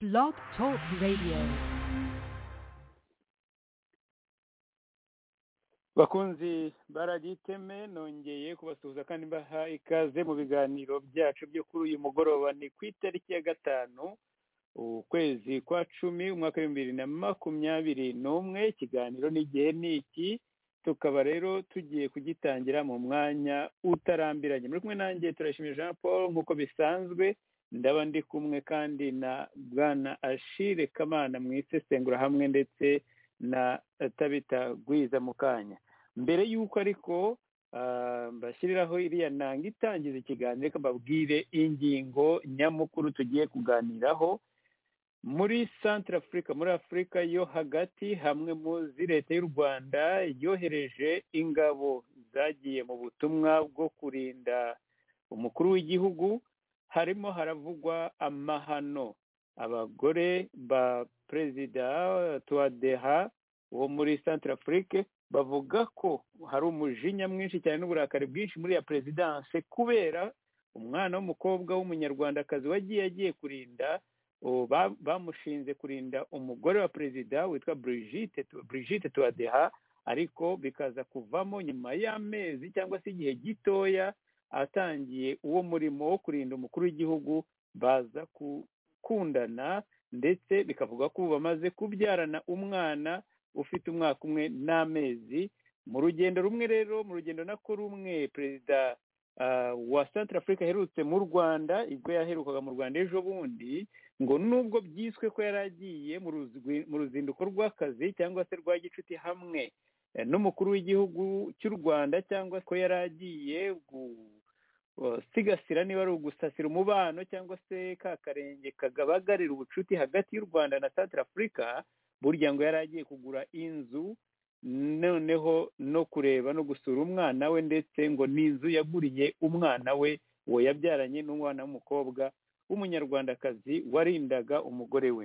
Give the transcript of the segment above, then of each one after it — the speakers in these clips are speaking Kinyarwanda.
Blog Talk Radio. bakunzi baragiteme nongeye kubasuhuza kandi mbaha ikaze mu biganiro byacu byo kuri uyu mugoroba ni ku itariki ya gatanu ukwezi kwa cumi umwaka w'ibihumbi bibiri na makumyabiri n'umwe ikiganiro n'igihe ni iki tukaba rero tugiye kugitangira mu mwanya utarambiranye muri kumwe nanjye turashimira jean paul nk'uko bisanzwe ndaba ndi kumwe kandi na bwana ashire kamana mu isesengura hamwe ndetse na tabita gwiza mu kanya mbere y'uko ariko ah, mbashyiriraho iriya nanga itangiza ikiganiro reka mbabwire ingingo nyamukuru tugiye kuganiraho muri santara afurika muri afurika yo hagati hamwe muzi leta y'u rwanda yohereje ingabo zagiye mu butumwa bwo kurinda umukuru w'igihugu harimo haravugwa amahano abagore ba perezida tuwadeha wo muri santara afurike bavuga ko hari umujinya mwinshi cyane n'uburakari bwinshi muri ya perezidanse kubera umwana w'umukobwa w'umunyarwandakazi wagiye agiye kurinda ubu ba- bamushinze kurinda umugore wa perezida witwa Brigitte Tu- Brigitte tuwadeha ariko bikaza kuvamo nyuma y'amezi cyangwa se igihe gitoya atangiye uwo murimo wo kurinda umukuru w'igihugu baza gukundana ndetse bikavuga ko ubu bamaze kubyarana umwana ufite umwaka umwe n'amezi mu rugendo rumwe rero mu rugendo nako rumwe perezida ah, wa santara afurika aherutse mu rwanda ubwo yaherukaga mu rwanda ejo bundi ngo nubwo byiswe ko yari agiye mu ruzwi- mu ruzinduko rw'akazi cyangwa se rwa gicuti hamwe eh, n'umukuru w'igihugu cy'u rwanda cyangwa se ko yari agiye gu- sigasira niba ari ugusasira umubano cyangwa se ka karenge kagabagarira ubucuti hagati y'u rwanda na santara afurika burya ngo yari agiye kugura inzu noneho no kureba no gusura umwana we ndetse ngo n'inzu yaguriye umwana we uwo yabyaranye n'umwana w'umukobwa w'umunyarwandakazi warindaga umugore we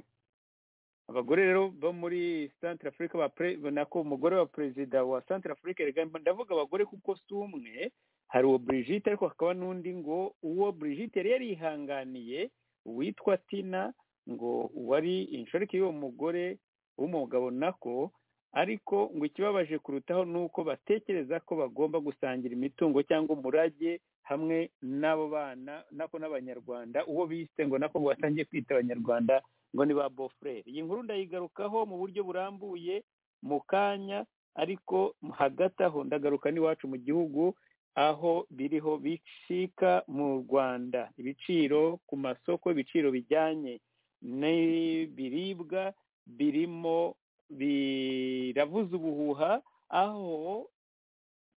abagore rero bo muri santara afurika ba pre- nako umugore wa perezida wa santara afurika erega ndavuga abagore kuko si umwe hari uwo Brigitte ariko hakaba n'undi ngo uwo Brigitte yari yarihanganiye witwa Tina ngo wari inshoreke y'uwo mugore w'umugabo nako ariko ngo ikibabaje kurutaho ni uko batekereza ko bagomba gusangira imitungo cyangwa umurage hamwe n'abo bana nako n'abanyarwanda uwo bise ngo nako batangiye kwita abanyarwanda ngo ni ba bofurere iyi nkuru ndayigarukaho mu buryo burambuye mu kanya ariko hagati aho ndagaruka n'iwacu mu gihugu aho biriho bicika mu rwanda ibiciro ku masoko ibiciro bijyanye n'ibiribwa birimo biravuza ubuhuha aho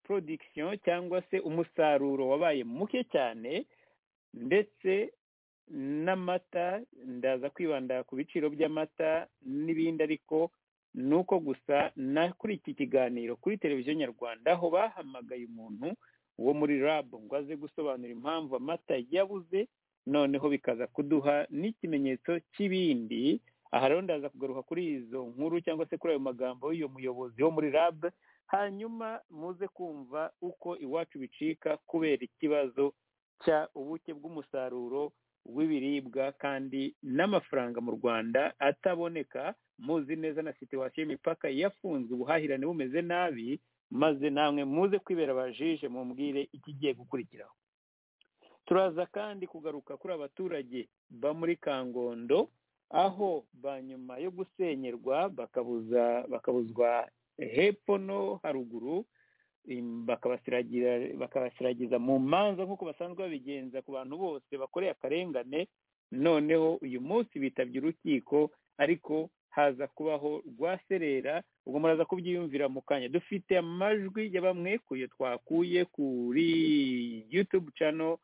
production cyangwa se umusaruro wabaye muke cyane ndetse n'amata ndaza kwibanda ku biciro by'amata n'ibindi ariko ni uko gusa na kuri iki kiganiro kuri televiziyo nyarwanda aho bahamagaye umuntu wo muri rabu ngo aze gusobanura impamvu amata yabuze noneho bikaza kuduha n'ikimenyetso cy'ibindi aha rero ndaza kugaruka kuri izo nkuru cyangwa se kuri ayo magambo y'uyu muyobozi wo muri rabu hanyuma muze kumva uko iwacu bicika kubera ikibazo cya ubuke bw'umusaruro w'ibiribwa kandi n'amafaranga mu rwanda ataboneka muzi neza na situwasiyo y'imipaka yafunzwe ubuhahirane bumeze nabi maze namwe muze kwibera abajije mumbwire ikigiye gukurikiraho turaza kandi kugaruka kuri abaturage ba muri kangondo aho ba nyuma yo gusenyerwa bakabuza bakabuzwa hepfo no haruguru im- bakabasiragira bakabasiragiza mu manza nk'uko basanzwe babigenza ku bantu bose bakoreye akarengane noneho uyu munsi bitabye urukiko ariko haza kubaho rwaserera ubwo muraza kubyiyumvira mu kanya dufite amajwi ya bamwekuye twakuye kuri youtube channel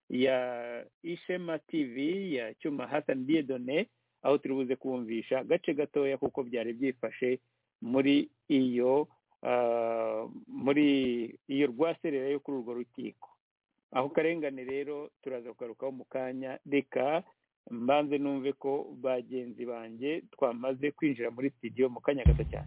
ya ishema tv ya cyuma hassan diedone aho turi buze kumvisha agace gatoya kuko byari byifashe muri iyo ah, muri iyo rwaserera yo kuri urwo rukiko aho karengane rero turaza kugarukaho mu kanya reka mbanze numve ko bagenzi banjye twamaze kwinjira muri studio mu kanya gato cyane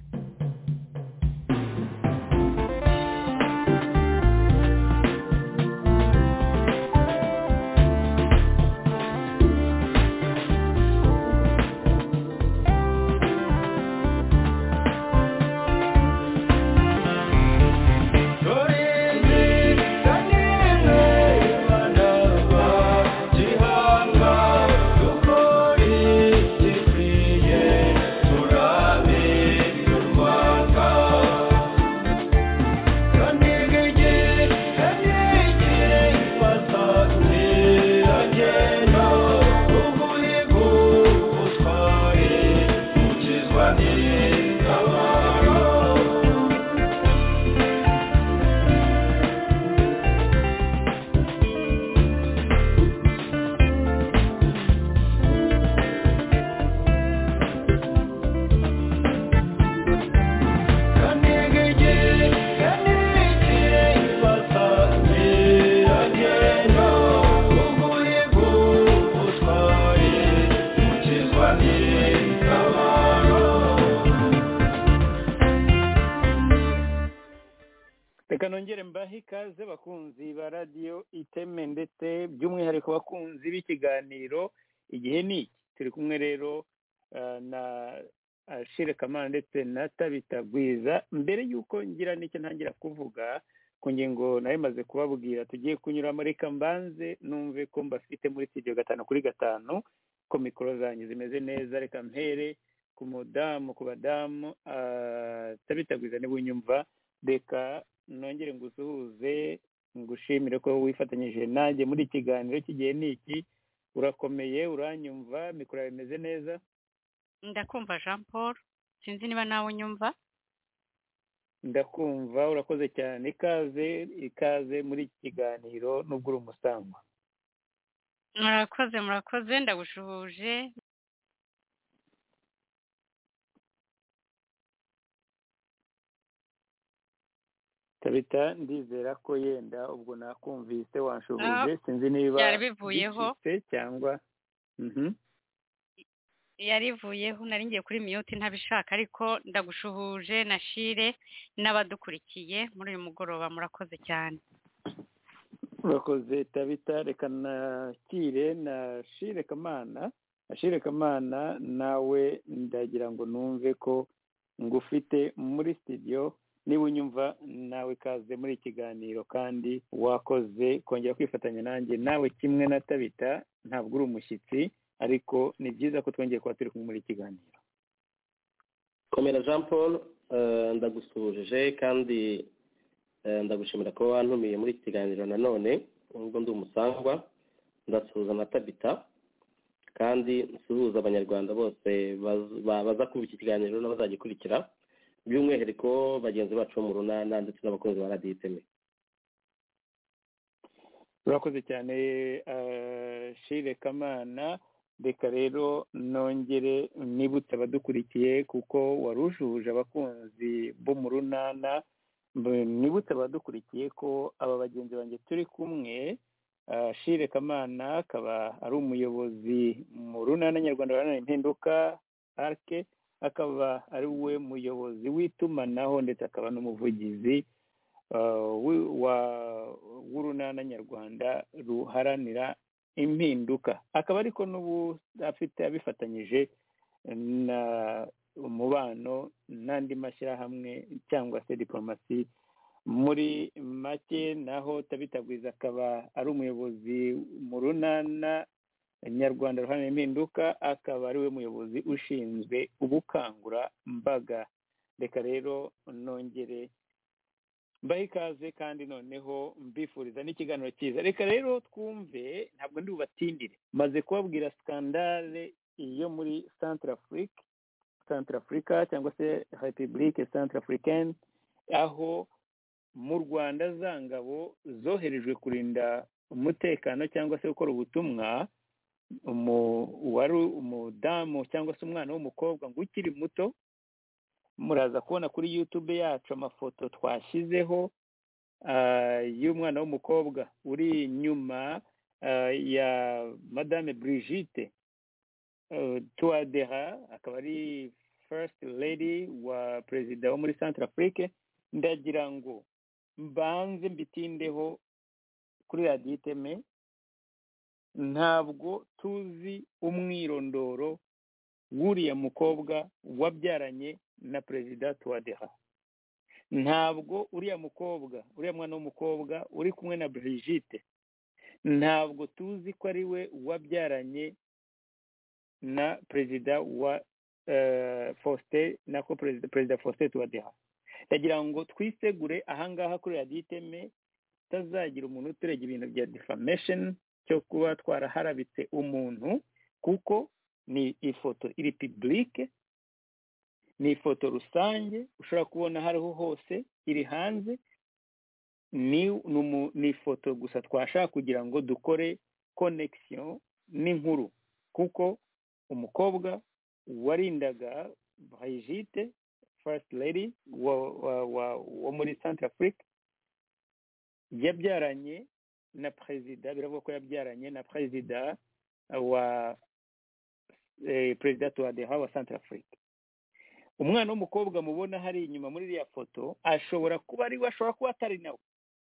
reka nongere mbahe ikaze bakunzi ba radiyo iteme ndetse by'umwihariko bakunzi b'ikiganiro igihe ni iki turi kumwe rero ah, na ashire kamana ndetse na tabita gwiza mbere y'uko ngira n'icyo ntangira kuvuga ku ngingo nayo imaze kubabwira tugiye kunyuramo reka mbanze numve ko mbafite muri studio gatanu kuri gatanu ko mikoro zanyu zimeze neza reka mpere ku mudamu ku badamu ah, tabita gwiza niba unyumva reka nongere ngusuhuze ngushimire ko wifatanyije nanjye muri ikiganiro cy'igihe ni iki urakomeye uranyumva mikoro yawe imeze neza ndakumva jean paul sinzi niba nawe unyumva ndakumva urakoze cyane ikaze ikaze muri iki kiganiro nubwo uri umusangwa murakoze murakoze ndagushuhuje tabita ndizera ko yenda ubwo nakumvise wanshuhuje sinzi niba byari bivuyeho. bicitse cyangwa Mhm. yarivuyeho nari ngiye kuri miyuti ntabishaka ariko ndagushuhuje na shire n'abadukurikiye muri uyu mugoroba murakoze cyane urakoze tabita reka nakire na shire kamana na shire kamana nawe ndagira ngo numve ko ngufite muri studio niba unyumva nawe kaze muri ikiganiro kandi wakoze kongera kwifatanya nanjye nawe kimwe na tabita ntabwo uri umushyitsi ariko ni byiza ko twongeye kuba turi kumwe muri iki kiganiro komera jean paul eh, ndagusuhuje kandi eh, ndagushimira ko wantumiye muri iki kiganiro nanone nubwo ndi umusangwa ndasuhuza na tabita kandi nsuhuza abanyarwanda bose baz- ba- baza kumva iki kiganiro n'abazagikurikira by'umwihariko bagenzi bacu bo mu runana ndetse n'abakunzi ba radiyo iteme urakoze cyane eh, shire kamana reka rero nongere nibutse abadukurikiye kuko warujuhuje abakunzi bo mu runana mb- nibutse abadukurikiye ko aba bagenzi banjye turi kumwe eh, shire kamana akaba ari umuyobozi mu runana nyarwanda ruharanira impinduka arke akaba ari we muyobozi w'itumanaho ndetse akaba n'umuvugizi uh, wi- wa- w'urunana nyarwanda ruharanira impinduka akaba ariko n'ubu afite abifatanyije na umubano n'andi mashyirahamwe cyangwa se diporomasi muri make naho tabitagwiza akaba ari umuyobozi mu runana nyarwanda ruharanira impinduka akaba ari we muyobozi ushinzwe ubukangurambaga reka rero nongere mbahe ikaze kandi noneho mbifuriza n'ikiganiro cyiza reka rero twumve ntabwo ndi bubatindire maze kubabwira skandale yo muri centre afrique centre africa cyangwa se republique centre africaine aho mu rwanda za ngabo zoherejwe kurinda umutekano cyangwa se gukora ubutumwa umu- wari umudamu cyangwa se umwana w'umukobwa ngo ukiri muto muraza kubona kuri yutube yacu amafoto twashyizeho ah, y'umwana w'umukobwa uri inyuma ah, ya madame brigitte eh, tuwadera akaba ari first lady wa perezida wo muri centre afrique ndagira ngo mbanze mbitindeho kuri radiyo iteme ntabwo tuzi umwirondoro w'uriya mukobwa wabyaranye na perezida tuwadera ntabwo uriya mukobwa uriya mwana w'umukobwa uri kumwe na brigitte ntabwo tuzi ko ari we wabyaranye na perezida wa eh, faustin nako perezida perezida faustin tuwadera ndagira ngo twisegure ahangaha kuri radiyo iteme utazagira umuntu uturega ibintu bya defamation cyo kuba twaraharabitse umuntu kuko ni ifoto iri pibulike ni ifoto rusange ushobora kubona aho ariho hose iri hanze ni ni umu- ni ifoto gusa twashaka kugira ngo dukore connection n'inkuru kuko umukobwa warindaga Brigitte first lady wa, wa, wa, wo muri Centre Afrique yabyaranye na perezida biravuga ko yabyaranye na perezida wa perezida tuwadeha wa santarafurika umwana w'umukobwa mubona hari inyuma muri iriya foto ashobora kuba ari we ashobora kuba atari nawe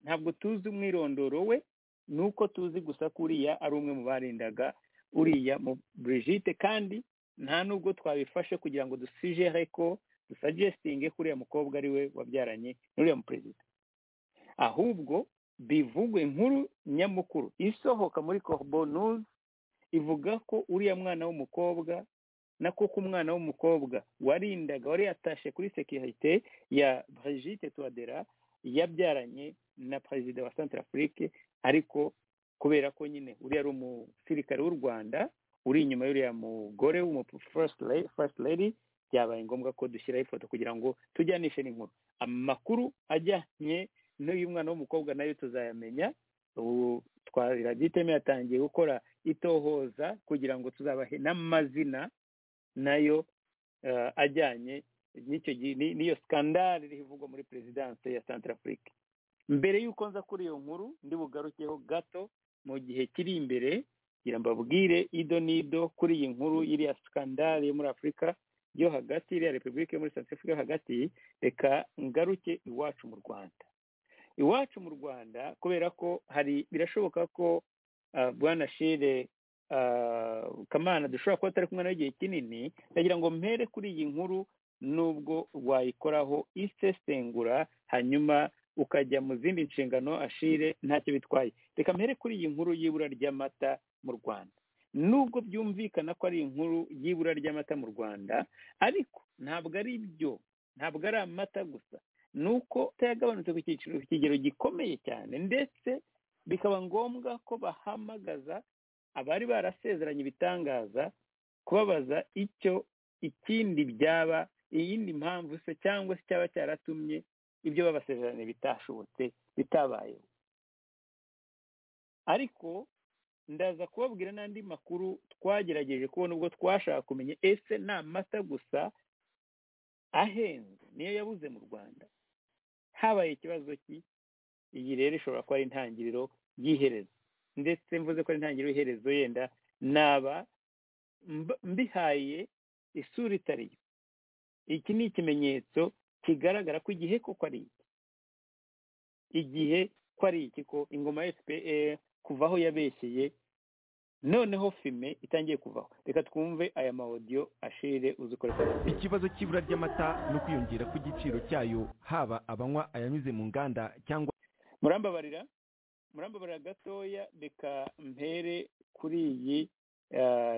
ntabwo tuzi umwirondoro we ni uko tuzi gusa ko uriya ari umwe mu barindaga uriya mu Brigitte kandi nta nubwo twabifashe kugira ngo dusijere ko dusagestinge ko uriya mukobwa ari we wabyaranye n'uriya muperezida ahubwo bivugwe inkuru nyamukuru isohoka muri corbo news ivuga ko uriya mwana w'umukobwa na koko umwana w'umukobwa warindaga wari yatashe kuri sekirite ya Brigitte tuwadera yabyaranye na perezida wa santarafurike ariko kubera ko nyine uriya ari umusirikare w'u rwanda uri inyuma y'uriya mugore w'umufasiti lady byabaye ngombwa ko dushyiraho ifoto kugira ngo tujyanishe n'inkuru amakuru ajyanye n'uyu mwana w'umukobwa nayo tuzayamenya ubu twabiragiteme yatangiye gukora itohoza kugira ngo tuzabahe n'amazina nayo ajyanye n'iyo sikandari ivugwa muri perezidanse ya santarafurika mbere y'uko nza kuri iyo nkuru ndi bugarukeho gato mu gihe kiri imbere kugira mbabwire ido n'ido kuri iyi nkuru iriya sikandari yo muri afurika yo hagati iriya repubulika yo muri santarafurika yo hagati reka ngaruke iwacu mu rwanda iwacu mu rwanda kubera ko hari birashoboka ko bwana shire kamana dushobora kuba atari kumwe nawe igihe kinini ndagira ngo mpere kuri iyi nkuru nubwo wayikoraho isesengura hanyuma ukajya mu zindi nshingano ashire ntacyo bitwaye reka mpere kuri iyi nkuru y'ibura ry'amata mu rwanda nubwo byumvikana ko ari inkuru y'ibura ry'amata mu rwanda ariko ntabwo ari byo ntabwo ari amata gusa ni uko yagabanutse ku cyiciro ku kigero gikomeye cyane ndetse bikaba ngombwa ko bahamagaza abari barasezeranye ibitangaza kubabaza icyo ikindi byaba iyindi mpamvu se cyangwa se cyaba cyaratumye ibyo babasezeranye bitashobotse bitabayeho ariko ndaza kubabwira n'andi makuru twagerageje kubona ubwo twashaka kumenya ese ni amata gusa ahenze niyo yabuze mu rwanda habaye ikibazo ki iyi rero ishobora kuba ari intangiriro y'iherezo ndetse mvuze ko ari intangiriro y'iherezo yenda naba mbihaye isura itari yo iki ni ikimenyetso kigaragara ko igihe ko ari iki igihe ko ari iki ko ingoma ya fpr kuva aho yabeshyeye noneho fime itangiye kuvaho reka twumve aya mawodiyo ashire uzikorera ikibazo cy'ibura ry'amata no kwiyongera kw'igiciro cyayo haba abanywa ayanyuze mu nganda cyangwa murambabarira murambabarira gatoya reka mpere kuri iyi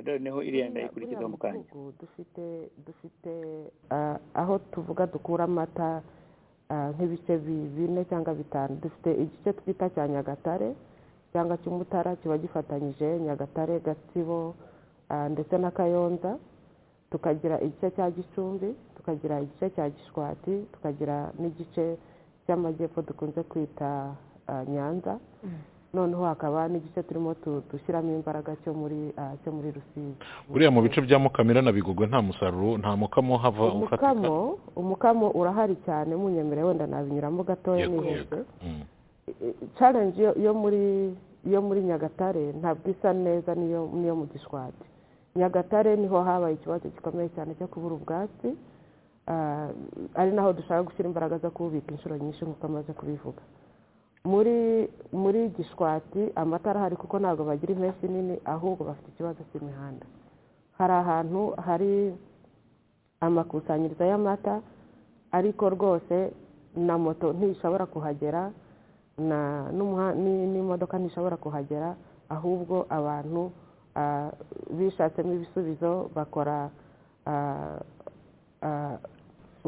noneho iriya ndayikurikiza mu kanya dufite dufite aho tuvuga dukura amata nk'ibice bine cyangwa bitanu dufite igice twita cya nyagatare cyangwa cy'umutara kiba gifatanyije nyagatare gatsibo ndetse na kayonza tukagira igice cya gicumbi tukagira igice cya gishwati tukagira n'igice cy'amajyepfo dukunze kwita nyanza noneho hakaba n'igice turimo dushyiramo imbaraga cyo muri cyo muri rusizi buriya mu bice bya mukamira na bigogwe nta musaruro nta mukamo hava umukamo umukamo urahari cyane munyemere wenda nabinyuramo gatoya nihese challenge yo muri yo muri nyagatare ntabwo isa neza niyo niyo mu gishwati nyagatare niho habaye ikibazo gikomeye cyane cyo kubura ubwatsi ari naho dushaka gushyira imbaraga zo kububika inshuro nyinshi nk'uko amaze kubivuga muri muri gishwati amatara ahari kuko ntabwo bagira impeshyi nini ahubwo bafite ikibazo cy'imihanda hari ahantu hari amakusanyirizo y'amata ariko rwose na moto ntishobora kuhagera n'imodoka ntishobora kuhagera ahubwo abantu bishatsemo ibisubizo bakora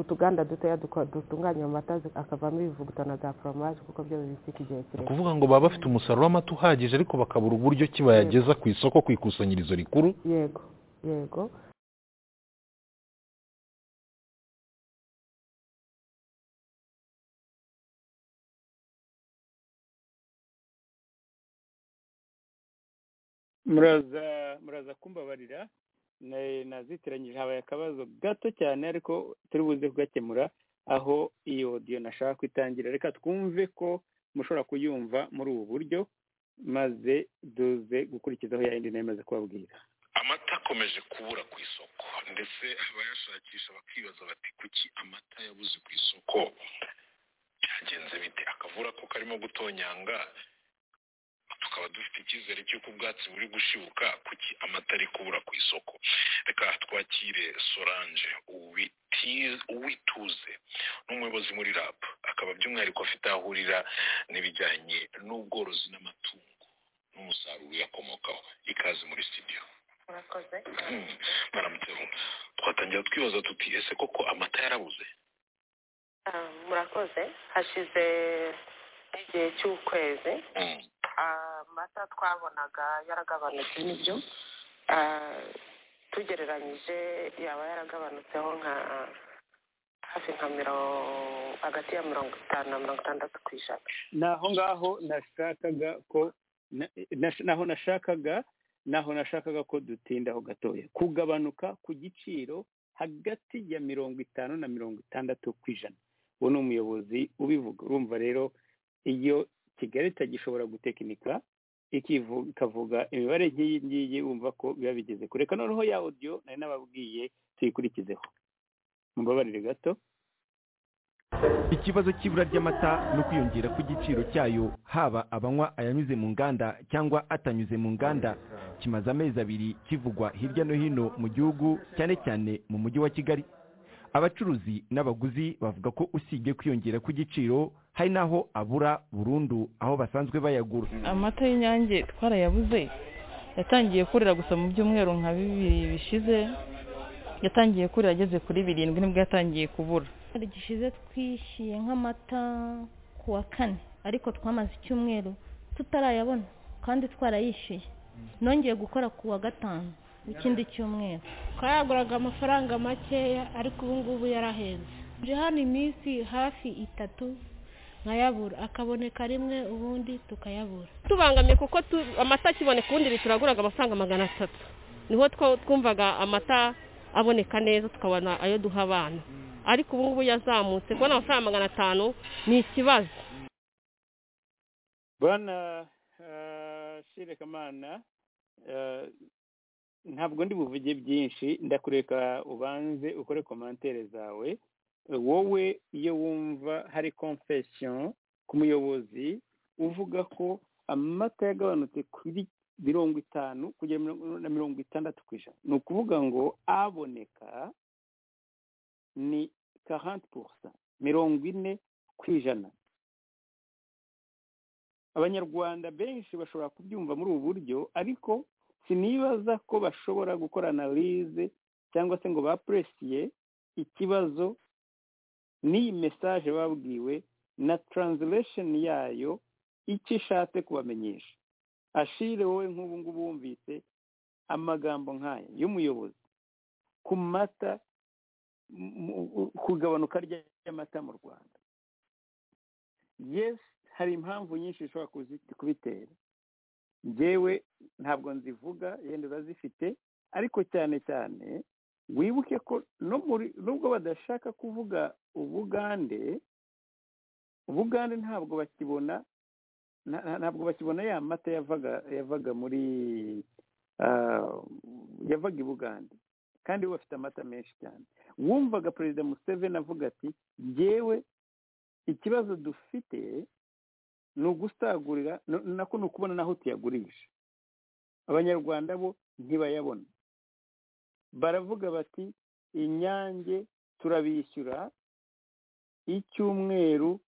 utuganda dutoya dutunganya amata akavamo ibivuguto na za foromaje kuko byo bibitsika igihe kirekire ukuvuga ngo baba bafite umusaruro w'amata uhagije ariko bakabura uburyo ki bayageza ku isoko ku ikusanyirizo rikuru yego yego muraza muraza kumbabarira nazitiranyije habaye akabazo gato cyane ariko turi buze kugakemura aho iyo odiyo nashaka kwitangira reka twumve ko mushobora kuyumva muri ubu buryo maze duze gukurikizaho ya yindi nayo imaze kubabwira amata akomeje kubura ku isoko ndetse abayashakisha bakibaza bati kuki amata yabuze ku isoko byagenze bite akavura ko karimo gutonyanga tukaba dufite icyizere cy'uko ubwatsi buri gushibuka kuki amata ari kubura ku isoko reka twakire sorange uwituze n'umuyobozi muri rab akaba by'umwihariko afite aho ahurira n'ibijyanye n'ubworozi n'amatungo n'umusaruro uyakomokaho ikaze muri sitidiyo murakoze mwaramutse twatangira twibaza tuti ese koko amata yarabuze Ah, murakoze hashize igihe cy'ukwezi amata twabonaga yaragabanutse nibyo Ah, tugereranyije yaba yaragabanutseho nka hafi nka mirongo hagati ya mirongo itanu na mirongo itandatu ku ijana naho ngaho nashakaga ko na- nash- naho nashakaga naho nashakaga ko dutindaho gatoya kugabanuka ku giciro hagati ya mirongo itanu na mirongo itandatu ku ijana uwo ni umuyobozi ubivuga urumva rero iyo kigali itagishobora gutekinika ikivu- ikavuga imibare nk'iyi ngiyi wumva ko biba bigeze kure reka noneho ya odiyo nari nababwiye tuyikurikizeho mubabarire gato ikibazo cy'ibura ry'amata no kwiyongera kw'igiciro cyayo haba abanywa ayanyuze mu nganda cyangwa atanyuze mu nganda kimaze amezi abiri kivugwa hirya no hino mu gihugu cyane cyane mu mujyi wa kigali abacuruzi n'abaguzi bavuga ko usibye kwiyongera kw'igiciro hari n'aho abura burundu aho basanzwe bayagura amata y'inyange twarayabuze yatangiye kurira gusa mu byumweru nka bibiri bishize yatangiye kurira ageze kuri birindwi nibwo yatangiye kubura icyumweru gishize twishyuye nk'amata ku wa kane ariko twamaze icyumweru tutarayabona kandi twarayishyuye nongeye gukora ku wa gatanu w'ikindi cyumweru twayaguraga amafaranga makeya ariko ubu ngubu yarahenze nje hano iminsi hafi itatu nkayabura akaboneka rimwe ubundi tukayabura tubangamiye kuko tu- amata akiboneka ubundi leta iraguraga amafaranga magana atatu niho two- twumvaga amata aboneka neza tukabona ayo duha abana ariko ubu ngubu yazamutse kubona amafaranga magana atanu ni ikibazo bwana eh, shirekamana eh, ntabwo ndi buvuge byinshi ndakureka ubanze ukore komantere zawe wowe iyo wumva hari confession ku muyobozi uvuga ko amata yagabanutse kuri mirongo itanu kugera mirongo- na mirongo itandatu ku ijana ni ukuvuga ngo aboneka ni 40 mirongo ine ku ijana abanyarwanda benshi bashobora kubyumva muri ubu buryo ariko sinibaza ko bashobora gukora analize cyangwa se ngo bapresiye ikibazo n'iyi mesaje babwiwe na translation yayo icyo ishatse kubamenyesha ashire wowe nk'ubu ngubu wumvise amagambo nk'aya y'umuyobozi ku mata mu- mu- kugabanuka ry'amata mu rwanda yes hari impamvu nyinshi zishobora kuzi- kubitera njyewe ntabwo nzivuga yenda urazifite ariko cyane cyane wibuke ko no muri nubwo badashaka kuvuga ubugande ubugande ntabwo bakibona nta- nta- ntabwo bakibona ya mata yavaga yavaga muri ah, yavaga i bugande kandi bo bafite amata menshi cyane wumvaga perezida museveni avuga ati njyewe ikibazo dufite ni ugusagurira no- nako ni ukubona n'aho tuyagurisha abanyarwanda bo ntibayabona baravuga bati inyange turabishyura icyumweru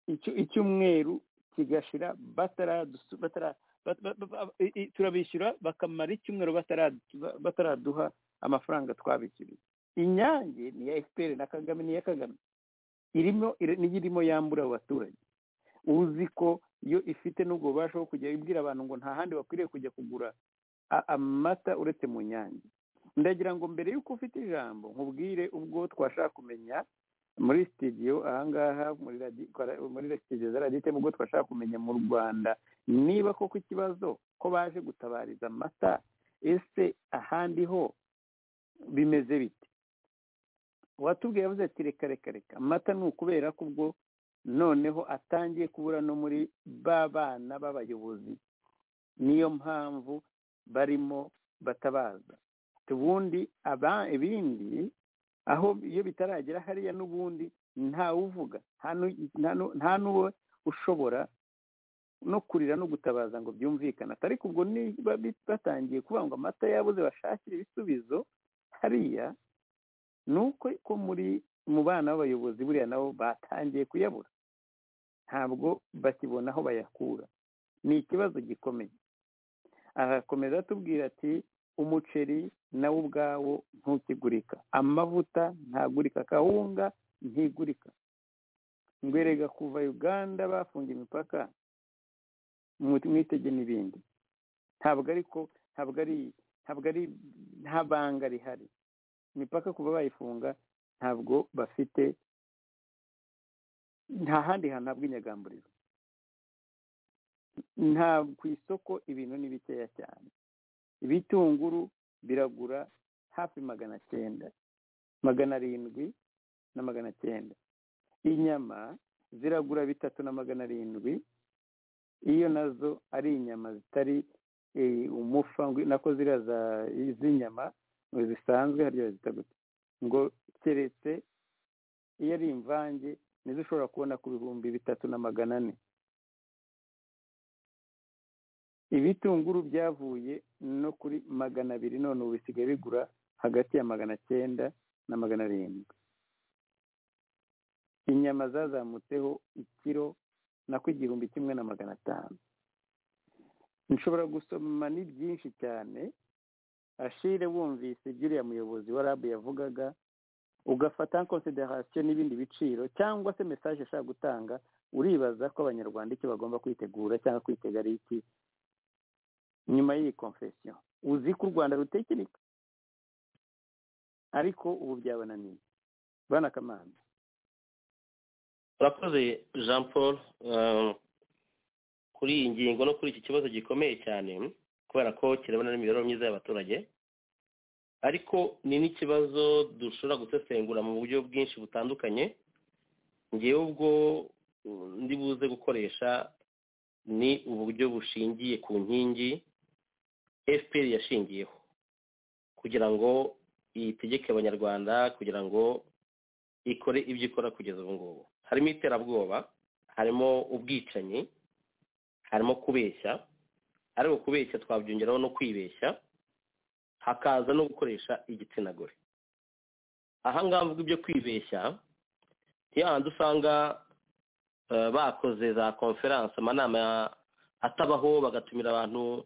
icyo- icyumweru kigashira bataradusu- batara- ba- ba- ba- ba- i- i- turabishyura bakamara icyumweru bataradu- ba- bataraduha amafaranga twabishyuriye inyange ni iya efuperi na kagame ni iya kagame irimo iri- niyo irimo yambura abo baturage uzi ko iyo ifite n'ubwo bubasha bwo kujya ibwira abantu ngo nta handi bakwiriye kujya kugura a- amata uretse mu nyange ndagira ngo mbere y'uko ufite ijambo nkubwire ubwo twashaka kumenya muri sitidiyo ahangaha muri radi- kwara- muri sitidiyo za radiyo ubwo twashaka kumenya mu rwanda niba koko ikibazo ko baje gutabariza amata ese ahandi ho bimeze bite uwatubwiye yavuze ati reka reka reka amata ni ukubera ko ubwo noneho atangiye kubura no muri ba bana b'abayobozi niyo mpamvu barimo batabaza ubundi aba ibindi aho iyo bitaragera hariya n'ubundi ntawe uvuga nta n'uwo ushobora no kurira no gutabaza ngo byumvikane ariko ubwo niba batangiye kuvuga ngo amata yabuze bashakire ibisubizo hariya ni uko ko muri mu bana b'abayobozi buriya nabo batangiye kuyabura ntabwo bakibona aho bayakura ni ikibazo gikomeye arakomeza atubwira ati umuceri nawo ubwawo ntukigurika amavuta ntagurika kawunga ntigurika ngwerega kuva uganda bafunga imipaka mwitege n'ibindi ntabwo ariko ntabwo ari ntabwo ari nta banga rihari imipaka kuba bayifunga ntabwo bafite nta handi hantu nta bw'inyagamburiro nta ku isoko ibintu ni bikeya cyane ibitunguru biragura hafi magana cyenda magana arindwi na magana cyenda inyama ziragura bitatu na magana arindwi iyo nazo ari inyama zitari umufa nako ziriya z'inyama zisanzwe hariya zitagutse ngo keretse iyo ari imvange nizo ushobora kubona ku bihumbi bitatu na magana ane ibitunguru byavuye no kuri magana abiri none ubu bisigaye bigura hagati ya magana cyenda na magana arindwi inyama zazamutseho ikiro nako igihumbi kimwe na magana atanu nshobora gusoma ni byinshi cyane ashire wumvise uriya muyobozi wa rabu yavugaga ugafata konsiderasiyo n'ibindi biciro cyangwa se mesaje ashaka gutanga uribaza ko abanyarwanda icyo bagomba kwitegura cyangwa kwitega ari iki nyuma y'iyi konfesiyo uzi ko u rwanda rutekereka ariko ubu byabananiye bana kamanza urakoze jean paul kuri iyi ngingo no kuri iki kibazo gikomeye cyane kubera ko kirabona n'imibereho myiza y'abaturage ariko ni n'ikibazo dushobora gusesengura mu buryo bwinshi butandukanye ngewe ubwo ndi buze gukoresha ni uburyo bushingiye ku nkingi fpr yashingiyeho kugira ngo itegeke abanyarwanda kugira ngo ikore ibyo ikora kugeza ubu ngubu harimo iterabwoba harimo ubwicanyi harimo kubeshya ariko kubeshya twabyongeraho no kwibeshya hakaza no gukoresha igitsina gore ahangaha mvuga ibyo kwibeshya handi usanga bakoze za konferanse amanama atabaho bagatumira abantu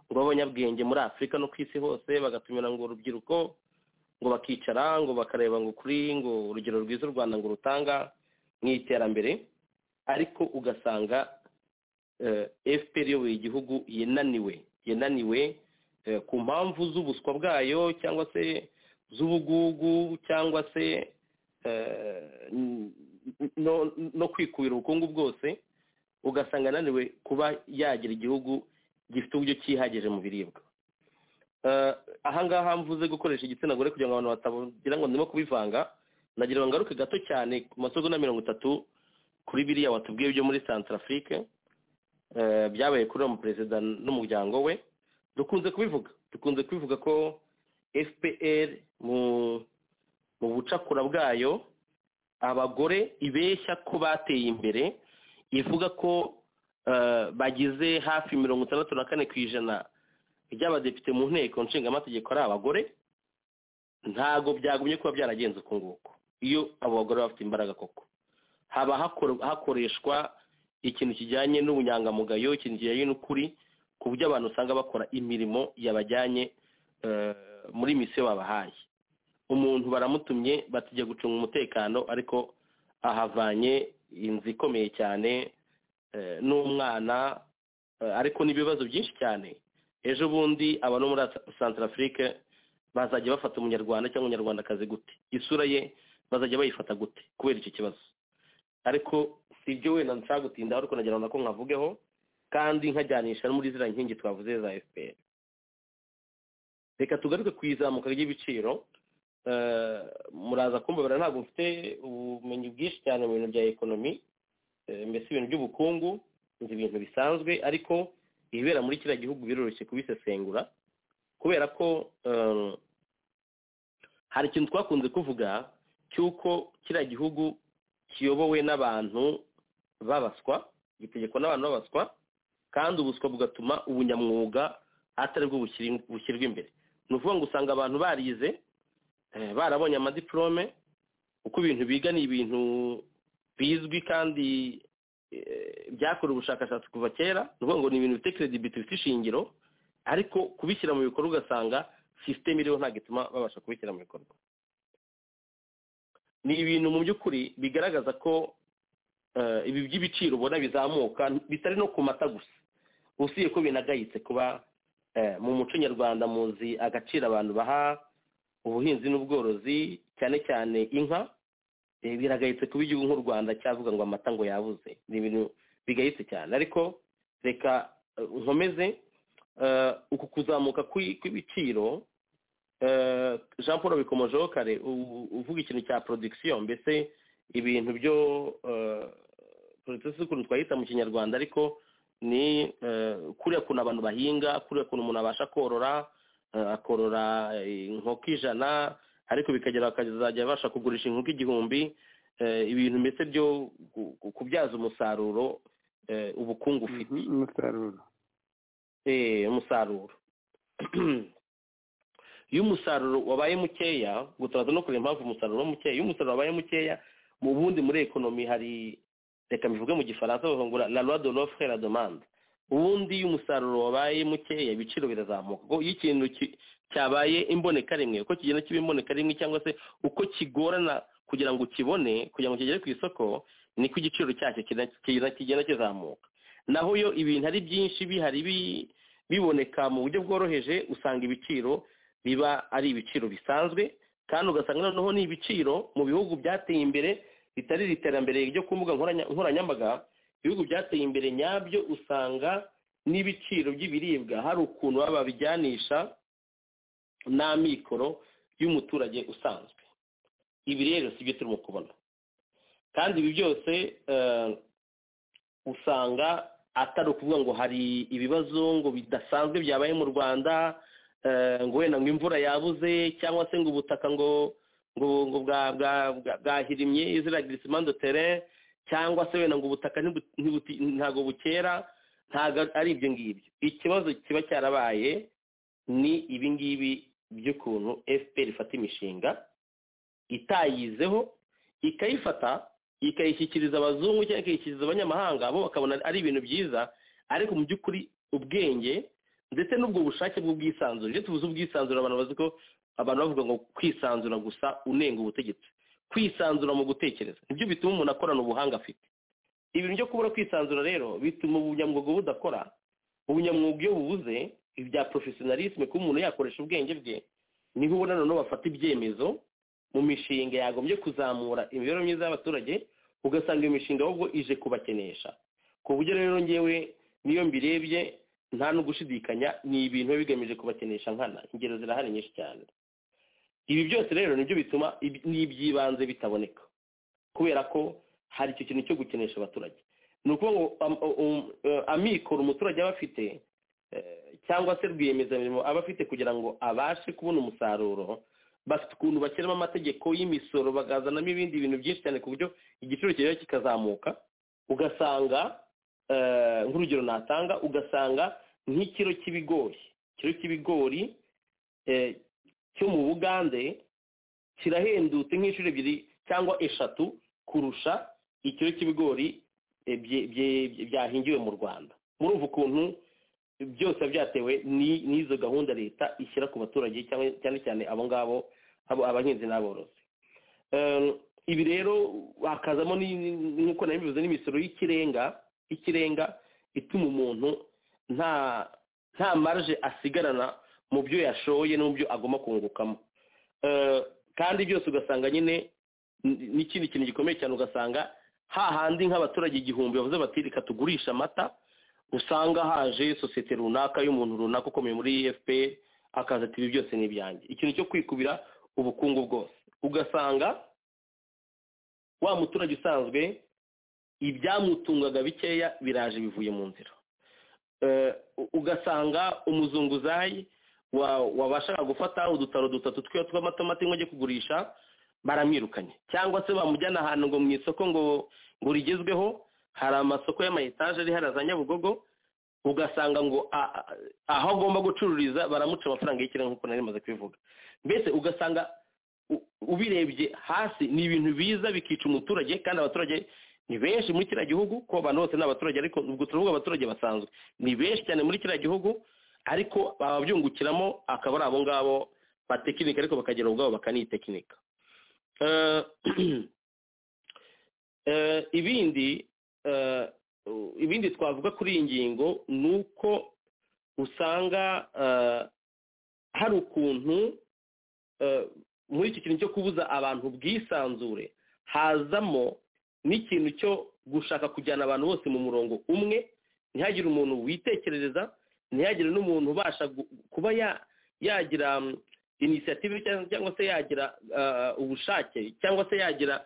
ngo b'abanyabwenge muri afurika no ku isi hose bagatumira ngo urubyiruko ngo bakicara ngo bakareba ngo kuri ngo urugero rwiza u rwanda ngo rutanga mu iterambere ariko ugasanga fpr iyoboye igihugu yananiwe yananiwe ku mpamvu z'ubuswa bwayo cyangwa se z'ubugugu cyangwa se no kwikubira ubukungu bwose ugasanga ananiwe kuba yagira igihugu gifite uburyo cyihagije mu biribwa ahangaha mvuze gukoresha igitsina gore kugira ngo abantu batagira ngo ndimo kubivanga nagira ngo ngaruke gato cyane ku masogo na mirongo itatu kuri biriya watubwiye byo muri santarafurike byabaye kuri uwo perezida n'umuryango we dukunze kubivuga dukunze kubivuga ko fpr mu bucakura bwayo abagore ibeshya ko bateye imbere ivuga ko bagize hafi mirongo itandatu na kane ku ijana by'abadepite mu nteko nshingamategeko ari abagore ntabwo byagumye kuba byaragenze uko nguko iyo abo bagore bafite imbaraga koko haba hakoreshwa ikintu kijyanye n'ubunyangamugayo ikintu kijyanye n'ukuri ku buryo abantu usanga bakora imirimo yabajyanye muri misiyo babahaye umuntu baramutumye batijya gucunga umutekano ariko ahavanye inzu ikomeye cyane n'umwana ariko n'ibibazo byinshi cyane ejo bundi abantu muri santarafurike bazajya bafata umunyarwanda cyangwa umunyarwandakazi gute isura ye bazajya bayifata gute kubera icyo kibazo ariko si ibyo wenda nshaka gutindaho ariko nagira ngo nako nkavugeho kandi nkajyanisha no muri ziriya nkingi twavuze za fpr reka tugaruke ku izamuka ry'ibiciro muraza kumbabara ntabwo mfite ubumenyi bwinshi cyane mu bintu bya ekonomi mbese ibintu by'ubukungu nzi ibintu bisanzwe ariko ibibera muri kiriya gihugu biroroshye kubisesengura kubera ko hari ikintu twakunze kuvuga cy'uko kiriya gihugu kiyobowe n'abantu babaswa gitegekwa n'abantu babaswa kandi ubuswa bugatuma ubunyamwuga atari bwo bushyirwa imbere ni ukuvuga ngo usanga abantu barize barabonye amadiporome kuko ibintu biga ni ibintu bizwi kandi byakorewe ubushakashatsi kuva kera ni ukuvuga ngo ni ibintu bifite keredibiti bifite ishingiro ariko kubishyira mu bikorwa ugasanga sisiteme iriho ntabwo ituma babasha kubishyira mu bikorwa ni ibintu mu by'ukuri bigaragaza ko ibi by'ibiciro ubona bizamuka bitari no ku mata gusa usiye ko binagayitse kuba mu muco nyarwanda muzi agaciro abantu baha ubuhinzi n'ubworozi cyane cyane inka biragayitse kuba igihugu nk'u rwanda cyavuga ngo amata ngo yabuze ni ibintu bigayitse cyane ariko reka nkomeze uku kuzamuka kw'ibiciro jean paul bikomojeho kare uvuga ikintu cya porodikisiyo mbese ibintu byo porodikisiyo ukuntu twayita mu kinyarwanda ariko ni kuriya kuntu abantu bahinga kuriya kuntu umuntu abasha korora akorora inkoko ijana ariko bikagera bakazajya babasha kugurisha inkoko igihumbi ibintu mbese byo kubyaza umusaruro ubukungu ufite umusaruro umusaruro iyo umusaruro wabaye mukeya gutabaza no kureba impamvu umusaruro uba mukeya iyo umusaruro wabaye mukeya mu bundi muri ekonomi hari reka mbivuge mu gifaransa bavungura la loi de l'offre la demande ubundi iyo umusaruro wabaye mukeya ibiciro birazamuka iyo ikintu cyabaye imboneka rimwe uko kigenda kiba imboneka rimwe cyangwa se uko kigorana kugira ngo ukibone kugira ngo kigere ku isoko niko igiciro cyacyo kigenda kizamuka naho yo ibintu ari byinshi bihari biboneka mu buryo bworoheje usanga ibiciro biba ari ibiciro bisanzwe kandi ugasanga noneho ni ibiciro mu bihugu byateye imbere bitari iterambere ryo ku mbuga nkoranyambaga ibihugu byateye imbere nyabyo usanga n'ibiciro by'ibiribwa hari ukuntu baba babijyanisha n'amikoro y'umuturage usanzwe ibi rero si byo turimo kubona kandi ibi byose usanga atari ukuvuga ngo hari ibibazo ngo bidasanzwe byabaye mu rwanda ngo wenda ngo imvura yabuze cyangwa se ngo ubutaka ngo ngo ngo bwahirimye izira girisimando tere cyangwa se wenda ngo ubutaka ntabwo bukera ntabwo ari ibyo ngibyo ikibazo kiba cyarabaye ni ibi ngibi by'ukuntu fpr ifata imishinga itayizeho ikayifata ikayishyikiriza abazungu cyangwa ikayishyikiriza abanyamahanga bo bakabona ari ibintu byiza ariko mu by'ukuri ubwenge ndetse n'ubwo bushake bw'ubwisanzure iyo tubuze ubwisanzure abantu bazi ko abantu bavuga ngo kwisanzura gusa unenga ubutegetsi kwisanzura mu gutekereza nibyo bituma umuntu akorana ubuhanga afite ibintu byo kubura kwisanzura rero bituma ubunyamwuga budakora ubunyamwuga iyo bubuze ibya porofesiyonarisme kuba umuntu yakoresha ubwenge bwe niho ubona noneho bafata ibyemezo mu mishinga yagombye kuzamura imibereho myiza y'abaturage ugasanga iyo mishinga ahubwo ije kubakenesha ku buryo rero ngewe niyo mbirebye nta no gushidikanya ni ibintu biba bigamije kubakenesha nkana ingero zirahari nyinshi cyane ibi byose rero nibyo bituma n'iby'ibanze bitaboneka kubera ko hari icyo kintu cyo gukenesha abaturage ni ukuvuga ngo amikoro umuturage aba afite cyangwa se rwiyemezamirimo aba afite kugira ngo abashe kubona umusaruro bafite ukuntu bashyiramo amategeko y'imisoro bagazanamo ibindi bintu byinshi cyane ku buryo igiciro kiba kikazamuka ugasanga nk'urugero natanga ugasanga nk'ikiro cy'ibigori ikiro cy'ibigori cyo mu bugande kirahendutse nk'inshuro ebyiri cyangwa eshatu kurusha ikiro cy'ibigori byahingiwe mu rwanda murumva ukuntu byose byatewe n'izo gahunda leta ishyira ku baturage cyane cyane abo ngabo abahinzi n'aborozi ibi rero hakazamo nk'uko nabivuze n'imisoro y'ikirenga y'ikirenga ituma umuntu nta nta marge asigarana mu byo yashoye no mu byo agomba kungukamo kandi byose ugasanga nyine n'ikindi kintu gikomeye cyane ugasanga hahandi nk'abaturage igihumbi bavuze bati reka tugurisha amata usanga haje sosiyete runaka y'umuntu runaka ukomeye muri efuperi akaza ati ibi byose ni ibyanjye ikintu cyo kwikubira ubukungu bwose ugasanga wa muturage usanzwe ibyamutungaga bikeya biraje bivuye mu nzira ugasanga umuzunguzayi wabashaga gufata udutaro dutatu twe tw'amatomati ngo ajye kugurisha baramwirukanye cyangwa se bamujyana ahantu ngo mu isoko ngo ngo rigezweho hari amasoko y'amayetaje ari hariya za nyabugogo ugasanga ngo aho agomba gucururiza baramuca amafaranga y'ikirere nk'uko nari maze kubivuga mbese ugasanga ubirebye hasi ni ibintu biza bikica umuturage kandi abaturage ni benshi muri kiriya gihugu ko abantu bose ni abaturage ariko ubwo turavuga abaturage basanzwe ni benshi cyane muri kiriya gihugu ariko bababyungukiramo akaba ari abo ngabo batekinika ariko bakagira ubwabo bakanitekinika ibindi ibindi twavuga kuri iyi ngingo ni uko usanga hari ukuntu muri iki kintu cyo kubuza abantu ubwisanzure hazamo n'ikintu cyo gushaka kujyana abantu bose mu murongo umwe ntihagire umuntu witekerereza ntihagire n'umuntu ubasha kuba yagira inisiyative cyangwa se yagira ubushake cyangwa se yagira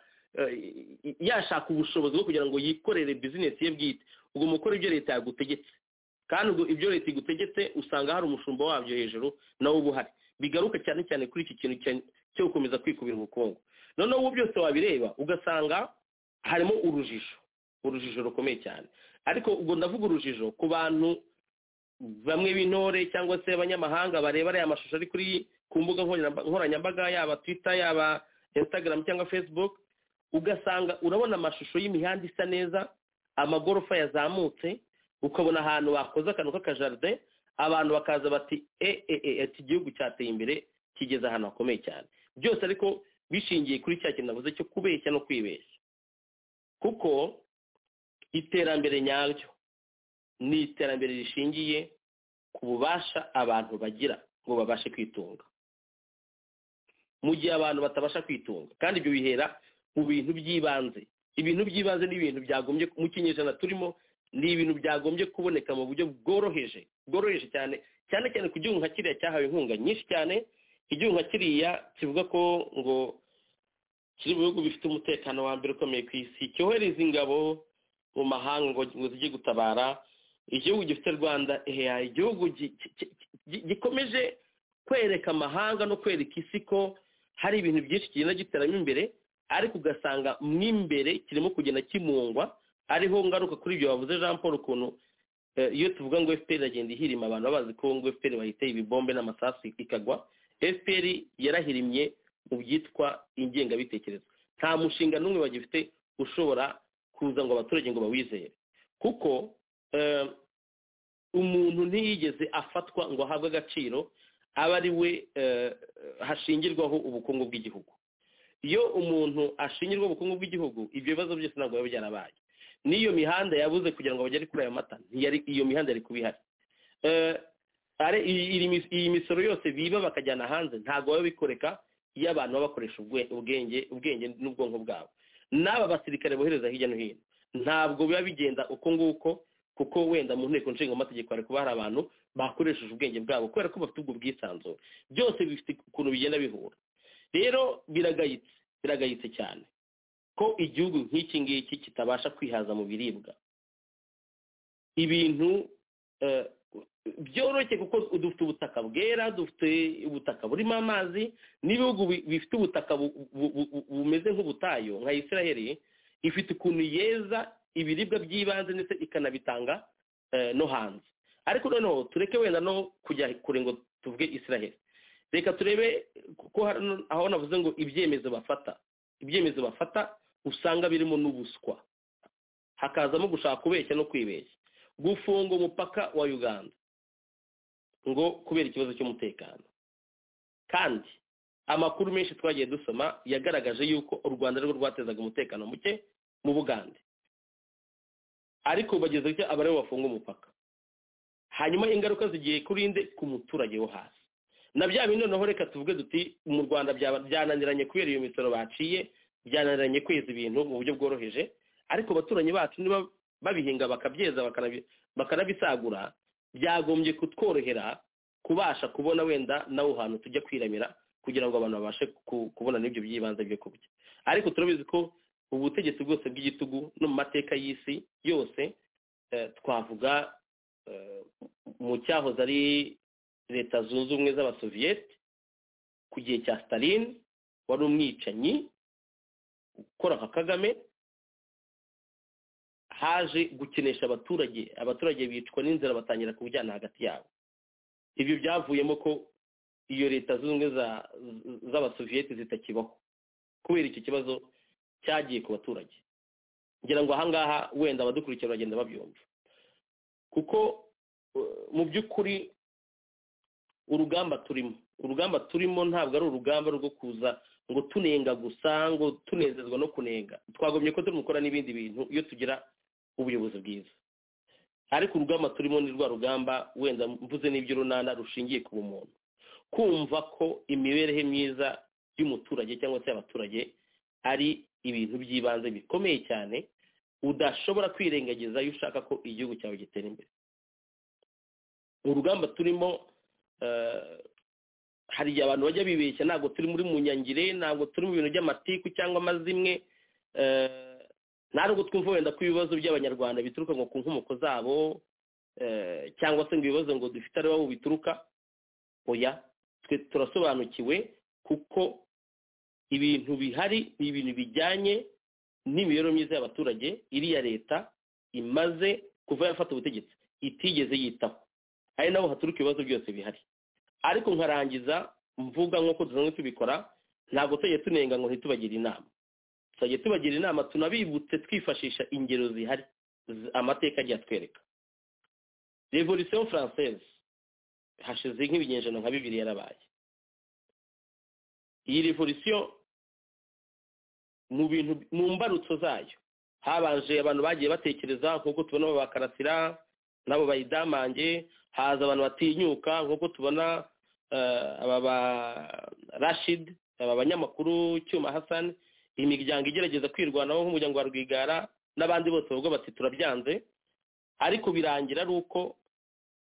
yashaka ubushobozi bwo kugira ngo yikorere bizinesi ye bwite ugomba gukora ibyo leta yagutegetse kandi ibyo leta igutegetse usanga hari umushumba wabyo hejuru nawe uba uhari bigaruka cyane cyane kuri iki kintu cyo gukomeza kwikubira ubukungu noneho ubu byose wabireba ugasanga harimo urujijo urujijo rukomeye cyane ariko ubwo ndavuga urujijo ku bantu bamwe b'intore cyangwa se abanyamahanga bareba ariya mashusho ari kuri ku mbuga nkoranyambaga yaba twita yaba instagram cyangwa facebook ugasanga urabona amashusho y'imihanda isa neza amagorofa yazamutse ukabona ahantu bakoze akantu k'akajaride abantu bakaza bati eee iki gihugu cyateye imbere kigeze ahantu hakomeye cyane byose ariko bishingiye kuri cya kintu navuze cyo kubeshya no kwibeshya kuko iterambere nyaryo ni iterambere rishingiye ku bubasha abantu bagira ngo babashe kwitunga mu gihe abantu batabasha kwitunga kandi ibyo bihera mu bintu by'ibanze ibintu by'ibanze ni ibintu byagombye mu kinyejana turimo ni ibintu byagombye kuboneka mu buryo bworoheje bworoheje cyane cyane cyane ku gihugu nka kiriya cyahawe inkunga nyinshi cyane igihugu nka kiriya kivuga ko ngo kiri mu bihugu bifite umutekano wa mbere ukomeye ku isi cyohereza ingabo mu mahanga ngo zijye gutabara igihugu gifite rwanda eya igihugu gikomeje kwereka amahanga no kwereka isi ko hari ibintu byinshi kigenda giteramo imbere ariko ugasanga mo imbere kirimo kugenda kimungwa ariho ngaruka kuri ibyo bavuze jean paul ukuntu iyo tuvuga ngo fpr iragenda ihirima abantu bazi ko ngo fpr bayiteye ibibombe n'amasasu ikagwa fpr yarahirimye mu byitwa ingengabitekerezo nta mushinga n'umwe bagifite ushobora kuza ngo abaturage ngo bawizere kuko umuntu ntiyigeze afatwa ngo ahabwe agaciro aba ari we hashingirwaho ubukungu bw'igihugu iyo umuntu ashingirwa ubukungu bw'igihugu ibyo bibazo byose ntabwo biba byarabaye n'iyo mihanda yabuze kugira ngo bagere kuri ayo mata iyo mihanda yari kuba ihari iyi misoro yose biba bakajyana hanze ntabwo baba bikoreka iyo abantu baba bakoresha ubwenge ubwenge n'ubwonko bwabo n'aba basirikare bohereza hirya no hino ntabwo biba bigenda uko nguko kuko wenda mu nteko nshinga amategeko hari kuba hari abantu bakoresheje ubwenge bwabo kubera ko bafite ubwo bwisanzure byose bifite ukuntu bigenda bihura rero biragayitse biragayitse cyane ko igihugu nk'iki ngiki kitabasha kwihaza mu biribwa ibintu byoroshye kuko dufite ubutaka bwera dufite ubutaka burimo amazi n'ibihugu bifite ubutaka bumeze nk'ubutayu nka israel ifite ukuntu yeza ibiribwa by'ibanze ndetse ikanabitanga no hanze ariko noneho tureke wenda no kujya kure ngo tuvuge israel reka turebe ko aho navuze ngo ibyemezo bafata ibyemezo bafata usanga birimo n'ubuswa hakazamo gushaka kubeshya no kwibeshya gufunga umupaka wa uganda ngo kubera ikibazo cy'umutekano kandi amakuru menshi twagiye dusoma yagaragaje yuko u rwanda arirwo rwatezaga umutekano muke mu bugande ariko bageze icyo aba aribo bafunga umupaka hanyuma ingaruka zigiye kurinde ku muturage wo hasi na bya bindi noneho reka tuvuge duti mu rwanda byananiranye kubera iyo misoro baciye byananiranye kweza ibintu mu buryo bworoheje ariko abaturanyi bacu niba babihinga bakabyeza bakanabisagura byagombye kutworohera kubasha kubona wenda nawe hantu tujya kwiramira kugira ngo abantu babashe kubona n'ibyo by'ibanze byo kurya ariko turabizi ko ubutegetsi bwose bw'igitugu no mu mateka y'isi yose twavuga mu cyahoze ari leta zunze ubumwe z'abasoviyete ku gihe cya stalin wari umwicanyi ukora nka kagame haje gukinisha abaturage abaturage bicwa n'inzara batangira kubujyana hagati yabo ibyo byavuyemo ko iyo leta zunze ubumwe z'abasoviyete zitakibaho kubera icyo kibazo cyagiye ku baturage ngira ngo ahangaha wenda abadukurikira baragenda babyumva kuko mu by'ukuri urugamba turimo urugamba turimo ntabwo ari urugamba rwo kuza ngo tunenga gusa ngo tunezezwa no kunenga twagomye ko turimo gukora n'ibindi bintu iyo tugira ubuyobozi bwiza ariko urugamba turimo ni rwa rugamba wenda mvuze n'iby'urunana rushingiye ku bumuntu kumva ko imibereho myiza y'umuturage cyangwa se y'abaturage ari ibintu by'ibanze bikomeye cyane udashobora kwirengagiza iyo ushaka ko igihugu cyawe gitera imbere urugamba turimo hari igihe abantu bajya bibeshya ntabwo turi muri munyangire ntabwo turi mu bintu by'amatiku cyangwa amazimwe ntabwo twumva wenda ko ibibazo by'abanyarwanda bituruka ngo ku nkomoko zabo cyangwa se ngo ibibazo ngo dufite ari bo bituruka oya twe turasobanukiwe kuko ibintu bihari ni ibintu bijyanye n'imibereho myiza y'abaturage iriya leta imaze kuva yafata ubutegetsi itigeze yitaho ari naho haturuka ibibazo byose bihari ariko nkarangiza mvuga nk'uko dusanzwe tubikora ntabwo tujye tunenga ngo ntitubagire inama tuzajya tubagira inama tunabibutse twifashisha ingero zihari amateka agiye atwereka revolisiyo faransese hashize nk'ibinyejana nka bibiri yarabaye iyi revolisiyo mu bintu mu mbarutso zayo habanje abantu bagiye batekereza nk'uko tubona babakarasira nabo bayidamange haza abantu batinyuka nk'uko tubona aba ba rashid aba banyamakuru cyuma hasani imiryango igerageza kwirwanaho nk'umuryango wa rwigara n'abandi bose bavuga bati turabyanze ariko birangira ari uko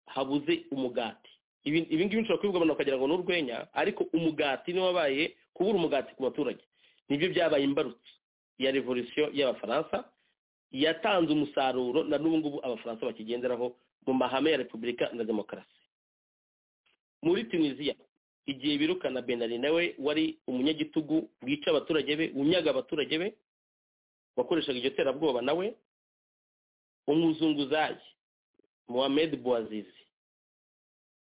habuze umugati ibi ngibi bishobora kubibwa abantu bakagira ngo ni urwenya ariko umugati niwo wabaye kubura umugati ku baturage nibyo byabaye imbarutso ya revolisiyo y'abafaransa yatanze umusaruro na n'ubu ngubu abafaransa bakigenderaho mu mahame ya repubulika na demokarasi muri tunisiya igihe birukana benari nawe wari umunyagitugu wica abaturage be wunyaga abaturage be wakoreshaga iryo terabwoba nawe umuzunguzayi muhammed buwazizi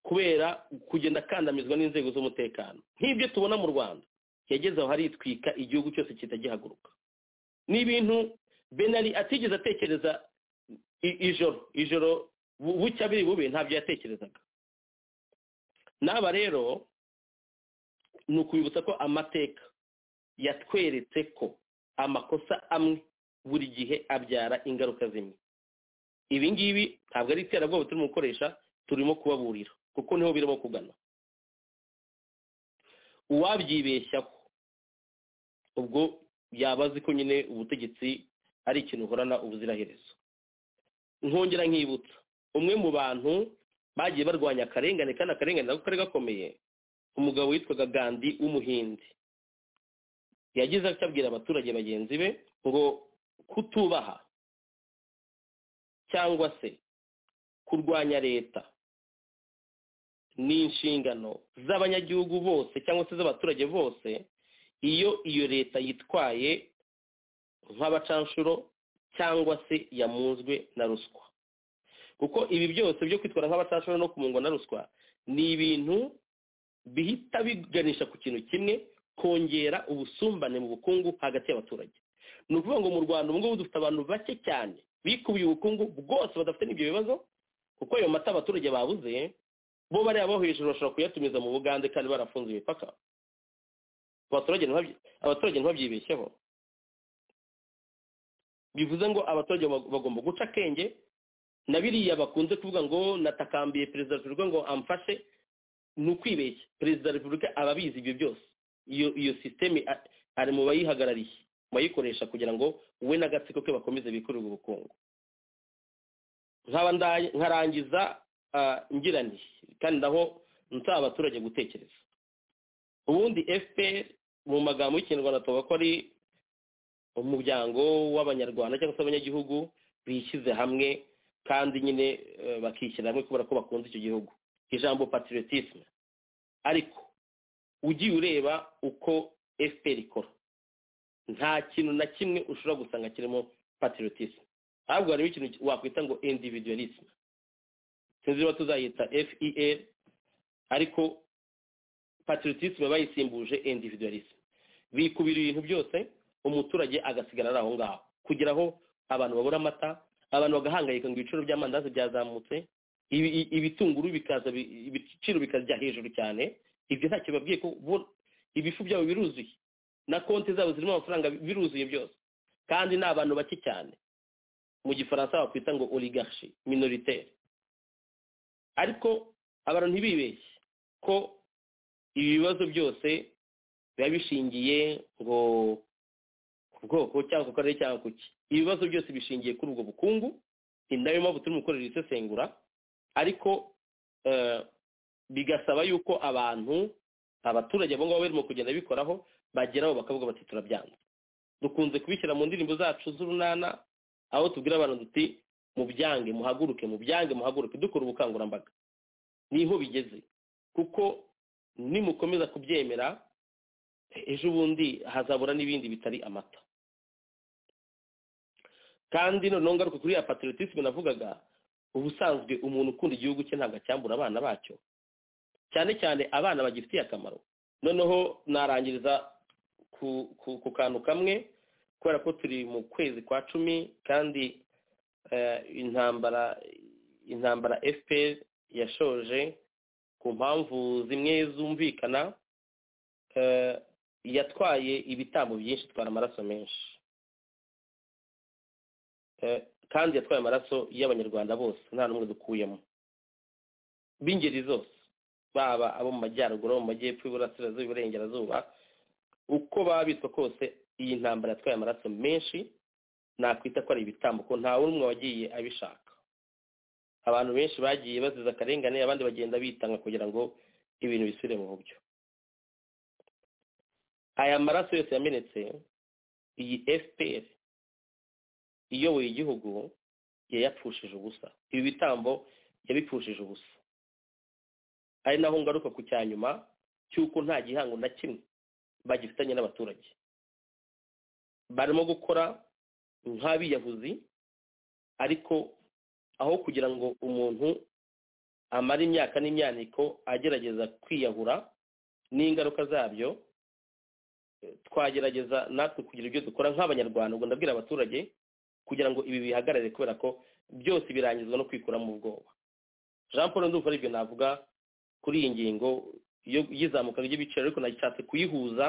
kubera kugenda akandamizwa n'inzego z'umutekano nk'ibyo tubona mu rwanda yageze aho haritwika igihugu cyose kitagihaguruka ni ibintu benari atigeze atekereza ijoro ijoro bucya biri bube ntabyo yatekerezaga n'aba rero ni ukubibutsa ko amateka yatweretse ko amakosa amwe buri gihe abyara ingaruka zimwe ibi ngibi ntabwo ari iterabwoba turimo gukoresha turimo kubaburira kuko niho birimo kugana uwabyibeshyaho ubwo yabazi ko nyine ubutegetsi ari ikintu uhorana ubuziraherezo nkongera nkibutsa umwe mu bantu bagiye barwanya akarengane kandi akarengane nako kari gakomeye umugabo witwaga gandi w'umuhindi yagize atabwira abaturage bagenzi be ngo kutubaha cyangwa se kurwanya leta ni inshingano z'abanyagihugu bose cyangwa se z'abaturage bose iyo iyo leta yitwaye nk'abacanshuro cyangwa se yamunzwe na ruswa kuko ibi byose byo kwitwara nk'abacanshuro no kumungwa na ruswa ni ibintu bihita biganisha ku kintu kimwe kongera ubusumbane mu bukungu hagati y'abaturage ni ukuvuga ngo mu rwanda ubu ngubu dufite abantu bake cyane bikubiye ubukungu bwose badafite n'ibyo bibazo kuko ayo mata abaturage babuze bo bariya bo hejuru bashobora kuyatumiza mu bugande kandi barafunze imipaka abaturage ntibabyibeshyeho bivuze ngo abaturage bagomba guca akenge na biriya bakunze kuvuga ngo natakambiye perezida wa repubulika ngo amfashe ni ukwibeshya perezida wa repubulika aba abizi ibyo byose iyo iyo sisiteme ari mu bayihagarariye mu bayikoresha kugira ngo we n'agatsiko ke bakomeze bikorerwe ubukungu nkarangiza ngira nti kandi naho nsaba abaturage gutekereza ubundi fpr mu magambo y'ikinyarwanda tuvuga ko ari umuryango w'abanyarwanda cyangwa se abanyagihugu bishyize hamwe kandi nyine bakishyira hamwe kubera ko bakunze icyo gihugu ijambo patriotisme ariko ugiye ureba uko fpr ikora nta kintu na kimwe ushobora gusanga kirimo patriotisme ahubwo harimo ikintu wakwita ngo individualisme sinzi niba tuzayita fer ariko patriotisme bayisimbuje individualisme bikubira ibintu byose umuturage agasigara ari aho ngaho kugira aho abantu babura amata abantu bagahangayika ngo ibiciro by'amandazi byazamutse ibitunguru bikaza ibiciro bikajya hejuru cyane ibyo ntacyo babwiye ko ibifu byabo biruzuye na konti zabo zirimo amafaranga biruzuye byose kandi ni abantu bake cyane mu gifaransa bakwita ngo oligarshi minoritere ariko abantu ntibibeshye ko ibi bibazo byose biba bishingiye ngo ku bwoko cyangwa ku karere cyangwa ku ki ibibazo byose bishingiye kuri ubwo bukungu ni nayo mpamvu turimo gukorera isesengura ariko bigasaba yuko abantu abaturage abo ngabo barimo kugenda bikoraho bageraho bakavuga bati turabyanze dukunze kubishyira mu ndirimbo zacu z'urunana aho tubwira abantu duti mubyange muhaguruke mubyange muhaguruke dukora ubukangurambaga niho bigeze kuko nimukomeza kubyemera ejo bundi hazabura n'ibindi bitari amata kandi noneho ngaruka kuri ya patriotisme navugaga ubusanzwe umuntu ukunda igihugu cye ntabwo acyambura abana bacyo cyane cyane abana bagifitiye akamaro noneho narangiriza ku kantu kamwe kubera ko turi mu kwezi kwa cumi kandi intambara intambara fpr yashoje ku mpamvu zimwe zumvikana yatwaye ibitambo byinshi itwara amaraso menshi kandi yatwaye amaraso y'abanyarwanda bose nta n'umwe dukuyemo b'ingeri zose baba abo mu majyaruguru mu majyepfo iburasirazuba iburengerazuba uko baba bitwa kose iyi ntambara yatwaye amaraso menshi nakwita ko ari ibitambo ko nta n'umwe wagiye abishaka abantu benshi bagiye baziza akarengane abandi bagenda bitanga kugira ngo ibintu bisubire mu buryo aya maraso yose yamenetse iyi fpr iyoboye igihugu yayapfushije ubusa ibi bitambo yabipfushije ubusa ari naho ngaruka ku cya nyuma cy'uko nta gihango na kimwe bagifitanye n'abaturage barimo gukora nk'abiyahuzi ariko aho kugira ngo umuntu amare imyaka n'imyaniko agerageza kwiyahura n'ingaruka zabyo twagerageza natwe kugira ibyo dukora nk'abanyarwanda ngo ndabwira abaturage kugira ngo ibi bihagarare kubera ko byose birangizwa no kwikuramo ubwoba jean paul ndumva aribyo navuga kuri iyi ngingo y'izamuka ry'ibiciro ariko nashatse kuyihuza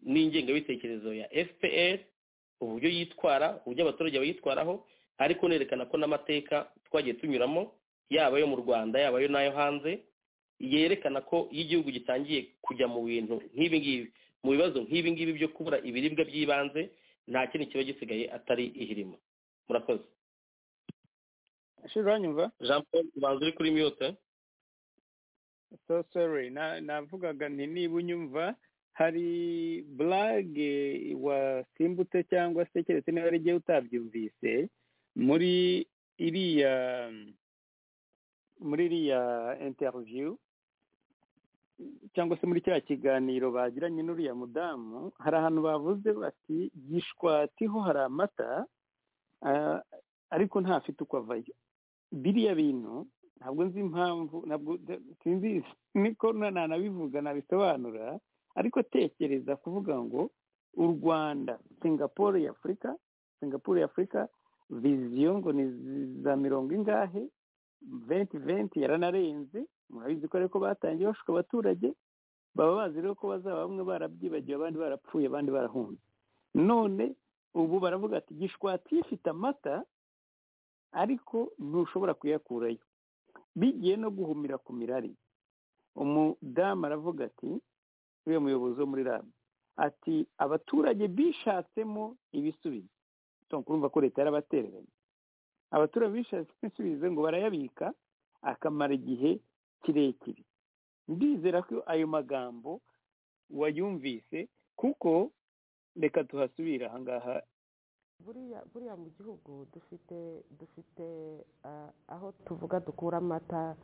n'ingengabitekerezo ya fpr uburyo yitwara uburyo abaturage bayitwaraho ariko nerekana ko n'amateka twagiye tunyuramo yaba ayo mu rwanda yaba ayo n'ayo hanze yerekana ko iyo igihugu gitangiye kujya mu bintu nk'ibi ngibi mu bibazo nk'ibi ngibi byo kubura ibiribwa by'ibanze nta kindi kiba gisigaye atari ihirimo murakoze jean paul ubanza uri kuri miyote so sorry navugaga nti niba unyumva hari burage wasimbutse cyangwa se keretse niba ari igihe utabyumvise muri iriya muri iriya interiviyu cyangwa se muri kiriya kiganiro bagiranye n'uriya mudamu hari ahantu bavuze bati gishwatiho hari amata ariko ntafite uko avayo biriya bintu ntabwo nzi impamvu ntabwo sinzi niko nanabivuga nabisobanura ariko tekereza kuvuga ngo u rwanda singapore ya afurika singapore ya afurika viziyo ngo ni za mirongo ingahe venti venti yaranarenze murabizi ko ariko batangiye bashuka abaturage baba bazi rero ko bazaba bamwe barabyibagiwe abandi barapfuye abandi barahunze none ubu baravuga ati gishwati ifite amata ariko ntushobora kuyakurayo bigiye no guhumira ku mirari umudamu aravuga ati uriya muyobozi wo muri rabu ati abaturage bishatsemo ibisubizo kurumva ko leta yarabatereranye abaturage bishatsemo ibisubizo ngo barayabika akamara igihe kirekire ndizera ko ayo magambo wayumvise kuko reka tuhasubire ahangaha buriya mu gihugu dufite dufite aho tuvuga dukura amata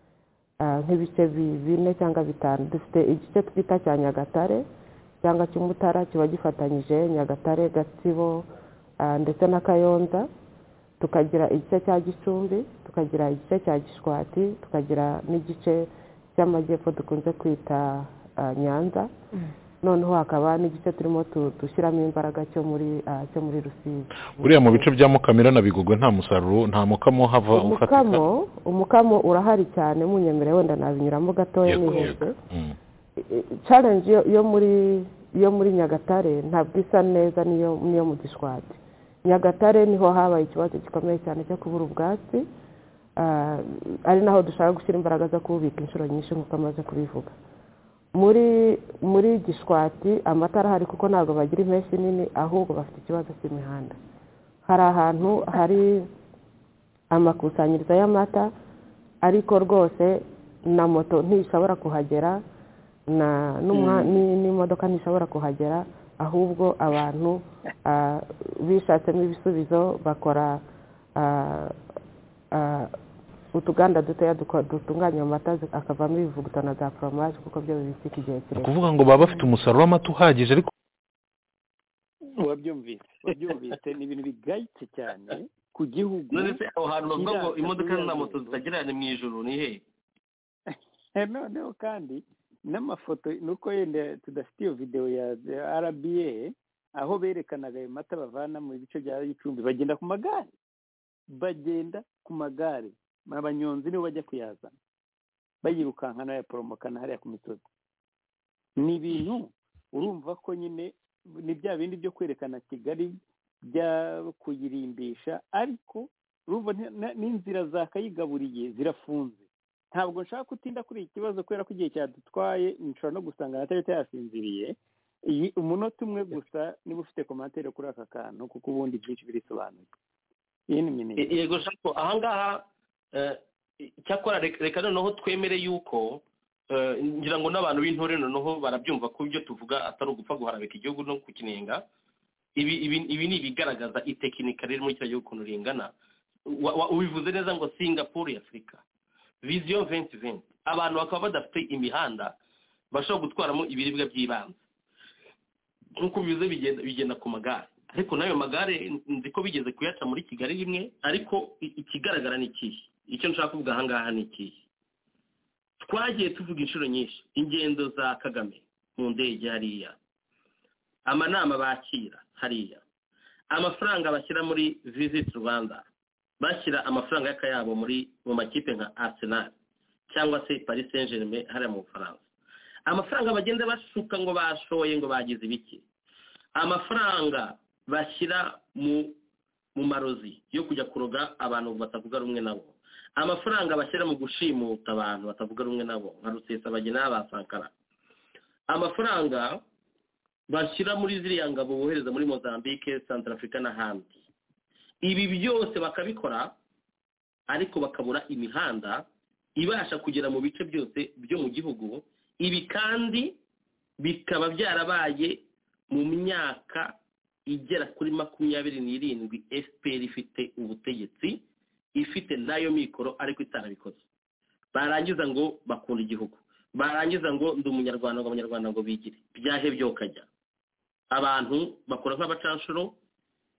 nk'ibice bine cyangwa bitanu dufite igice twita cya nyagatare cyangwa cy'umutara kiba gifatanyije nyagatare gatsibo ndetse na kayonza tukagira igice cya gicumbi tukagira igice cya gishwati tukagira n'igice cy'amajyepfo dukunze kwita nyanza noneho hakaba n'igice turimo dushyiramo imbaraga cyo muri cyo muri rusizi buriya mu bice bya mukamira na bigogwe nta musaruro nta mukamo uhava ufatika umukamo umukamo urahari cyane munyemere wenda nabinyuramo gatoya Yego, niheze challenge yo- yo muri yo muri nyagatare ntabwo isa neza niyo niyo mu gishwati nyagatare niho habaye ikibazo gikomeye cyane cyo kubura ubwatsi Ah, ari naho dushaka gushyira imbaraga zo kububika inshuro nyinshi nk'uko amaze kubivuga muri muri gishwati amatara ahari kuko ntabwo bagira impeshyi nini ahubwo bafite ikibazo cy'imihanda hari ahantu hari amakusanyirizo y'amata ariko rwose na moto ntishobora kuhagera na n'umwa- Mm. ni- n'imodoka ntishobora kuhagera ahubwo abantu ah, bishatsemo ibisubizo bakora ah, ah, utuganda dutoya duko- dutunganya amata zi- akavamo ibivuguto na za foromaje kuko byo bibitsika igihe ni kirekire ukuvuga ngo baba bafite umusaruro w'amata uhagije ariko wabyumvise wabyumvise ni ibintu bigayitse cyane ku gihugu none se aho hantu bavuga ngo kiranga imodoka na kuyangiza. moto zitagereranye mu ijoro ni hehe Eh, noneho kandi n'amafoto nuko yenda tudafite iyo videwo ya ya rba aho berekanaga ayo mata bavana mu bice bya gicumbi bagenda ku magare bagenda ku magare abanyonzi nibo bajya kuyazana bayirukankana bayaporomokana hariya ku misozi ni ibintu urumva ko nyine ni bya bindi byo kwerekana kigali bya kuyirimbisha ariko urumva nti- na- n'inzira zakayigaburiye zirafunze ntabwo nshaka gutinda kuri iki kibazo kubera ko igihe cyadutwaye nshobora no gusanga na tarita yasinziriye iyi umunota umwe gusa niba ufite komantere kuri aka kantu kuko ubundi byinshi birisobanuye iyi ni minini E- yego shako ahangaha eh, icyakora reka reka noneho twemere yuko eh, ngira ngo n'abantu b'intore noneho barabyumva ko ibyo tuvuga atari ugupfa guharabika igihugu no kukinenga ibi ibi ibi ni ibigaragaza itekinika riri muri kiriya gihugu ukuntu ringana Wa- wa- ubivuze neza ngo singapore ya afurika viziyo venti venti abantu bakaba badafite imihanda bashobora gutwaramo ibiribwa by'ibanze nk'uko bivuze bigenda bigenda ku magare ariko n'ayo magare nzi ko bigeze kuyaca muri kigali rimwe ariko i- ikigaragara ni ikihe icyo nshaka kuvuga aha ngaha ni ikihe twagiye tuvuga inshuro nyinshi ingendo za kagame mu ndege hariya amanama bakira hariya amafaranga bashyira muri visit rwanda bashyira amafaranga y'akayabo muri mu makipe nka arsenal cyangwa se paris saint germain hariya mu bufaransa amafaranga bagenda bashuka ngo bashoye ngo bagize ibiki amafaranga bashyira mu mu marozi yo kujya kuroga abantu batavuga rumwe nabo amafaranga bashyira mu gushimuta abantu batavuga rumwe nabo nka rusesabagina ba sankara amafaranga bashyira muri ziriya ngabo bohereza muri mozambique santarafurika n'ahandi ibi byose bakabikora ariko bakabura imihanda ibasha kugera mu bice byose byo mu gihugu ibi kandi bikaba byarabaye mu myaka igera kuri makumyabiri n'irindwi fpr ifite ubutegetsi ifite nayo mikoro ariko itarabikoze barangiza ngo bakunda igihugu barangiza ngo ndi umunyarwanda ngo abanyarwanda ngo bigire byahebye ukajya abantu bakora nk'abacanshuro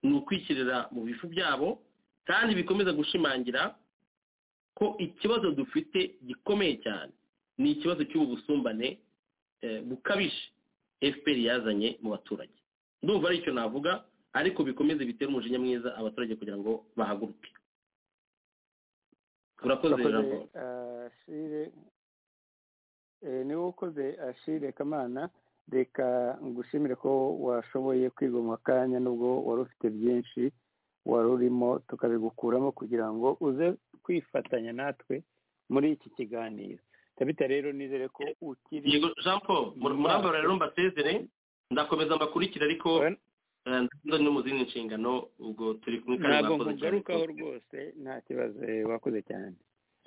ni ukwikirira mu bifu byabo kandi bikomeza gushimangira ko ikibazo dufite gikomeye cyane ni ikibazo cy'ubu busumbane eh, bukabije fpr yazanye mu baturage ndumva ari icyo navuga ariko bikomeze bitere umujinya mwiza abaturage kugira ngo bahaguruke urakoze Urakoze, jambo ashire eh, niwe ukoze ashire kamana reka ngushimire ko washoboye kwigoma akanya nubwo wari ufite byinshi wari urimo tukabigukuramo kugira ngo uze kwifatanya natwe muri iki kiganiro tabita rero nizere ko ukiri yego jean paul mur- murambara rero mbasezere ndakomeza mbakurikira ariko eh, ndakomeza no mu zindi nshingano ubwo turi kumwe kandi ntabwo murakoze cyane nkugarukaho rwose nta kibazo eh, wakoze cyane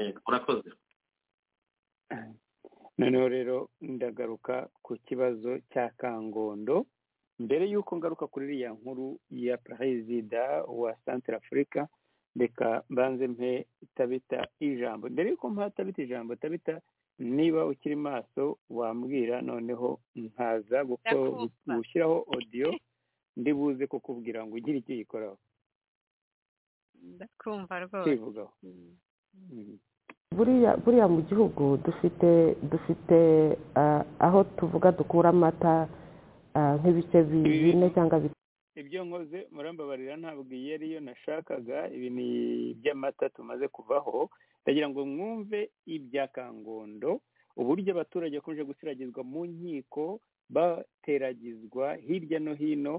Yego, murakoze noneho rero ndagaruka ku kibazo cya kangondo mbere y'uko ngaruka kuri iriya nkuru ya perezida wa santire afurika reka mbanze mpe itabita ijambo mbere yuko mpa tabita ijambo tabita niba ukiri maso wambwira noneho nkaza guko- gushyiraho odiyo ndibuze kukubwira ngo ugire icyo yikoraho ndakumva rwose kwivugaho Mhm. buriya buriya mu gihugu dufite dufite ah, aho tuvuga dukura amata ah, nk'ibice bi- bine cyangwa bitatu ibyo nkoze murambabarira ntabwo iyo ariyo nashakaga ibi ni iby'amata tumaze kuvaho ndagira ngo mwumve ibya kangondo uburyo abaturage bakomeje gusiragizwa mu nkiko bateragizwa hirya no hino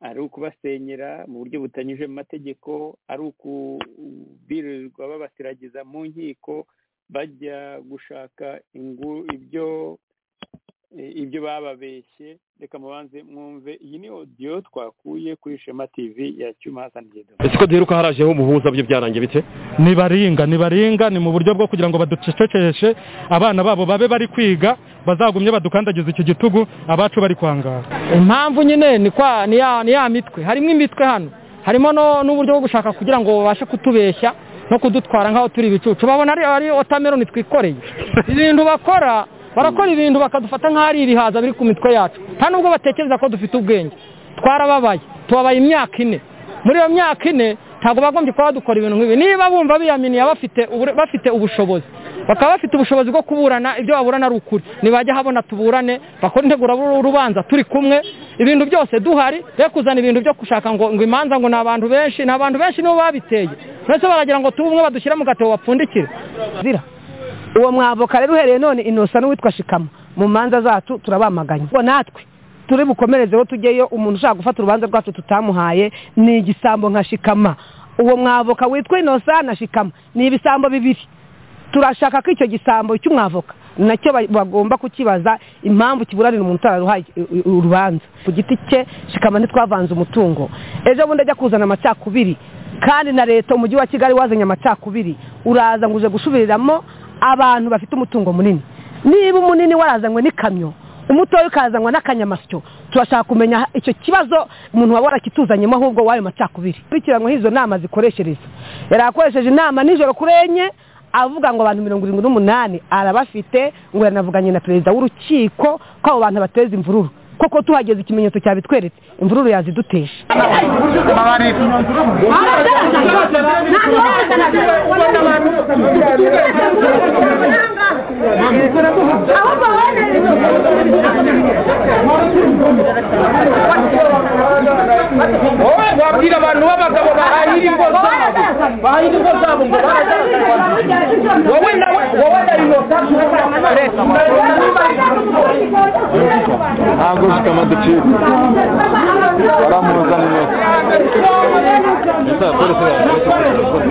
ari ukubasenyera mu buryo butanyuze mu mategeko ari ukubirirwa babasiragiza mu nkiko bajya gushaka ingu ibyo eh, ibyo bababeshye reka mubanze mwumve iyi ni odiyo twakuye kuri shema tivi ya cyuma hasani gedo ese ko duheruka harajeho umuhuza byo byarangiye bite nibaringa nibaringa ni mu buryo bwo kugira ngo baducecekeshe abana babo babe bari kwiga bazagumye badukandagiza icyo gitugu abacu bari kwangara impamvu nyine ni kwa ni ya ni ya mitwe harimo imitwe hano harimo no- n'uburyo bwo gushaka kugira ngo babashe kutubeshya no kudutwara nk'aho turi ibicucu babona ari ari watermelon twikoreye ibintu bakora barakora ibintu bakadufata nk'aho ari ibihaza biri ku mitwe yacu nta nubwo batekereza ko dufite ubwenge twarababaye tubabaye imyaka ine muri iyo myaka ine ntabwo bagombye kuba badukora ibintu nk'ibi niba bumva biyaminiye bafite ubure- bafite ubushobozi bakaba bafite ubushobozi bwo kuburana ibyo baburana ari ukuri ntibajya habona tuburane bakora integura urubanza turi kumwe ibintu byose duhari be kuzana ibintu byo gushaka ngo ngo imanza ngo ni abantu benshi ni abantu benshi nibo babiteye ndetse baragira ngo tube umwe badushyire mu gatebo bapfundikire zira uwo mwavoka rero uhereye none inosa n'uwitwa shikama mu manza zacu turabamaganye ngo natwe turi bukomerezeho tujyeyo umuntu ushaka gufata urubanza rwacu tutamuhaye ni igisambo nka shikama uwo mwavoka witwa inosa na shikama ni ibisambo bibiri turashaka ko icyo gisambo cy'umwavoka nacyo ba- bagomba kukibaza impamvu kiburanira umuntu utararuhaye i- i- urubanza ku giti cye shikama ntitwavanze umutungo ejo bundi ajya kuzana amacakubiri kandi na leta umujyi wa kigali wazanye amacakubiri uraza ngo uje gusubiriramo abantu bafite umutungo munini niba umunini warazanywe n'ikamyo umutoya ukazanwa n'akanyamasyo turashaka kumenya icyo kibazo umuntu waba warakituzanyemo ahubwo w'ayo macakubiri bikiranwa hizo nama zikoreshereza yari akoresheje inama nijoro kuri enye avuga ngo abantu mirongo irindwi n'umunani arabafite ngo yanavuganye na perezida w'urukiko ko abo bantu bateza imvururu koko tuhageze ikimenyetso cyabitweretse imvururu yaziduteje wowe wabwira abantu b'abagabo bahahira ingo zabo bahahira ingo zabo ngo baragaragaza wowe nawe wowe na inosa ntabwo ufite amadecibwe baramuza neza ndetse abapolisi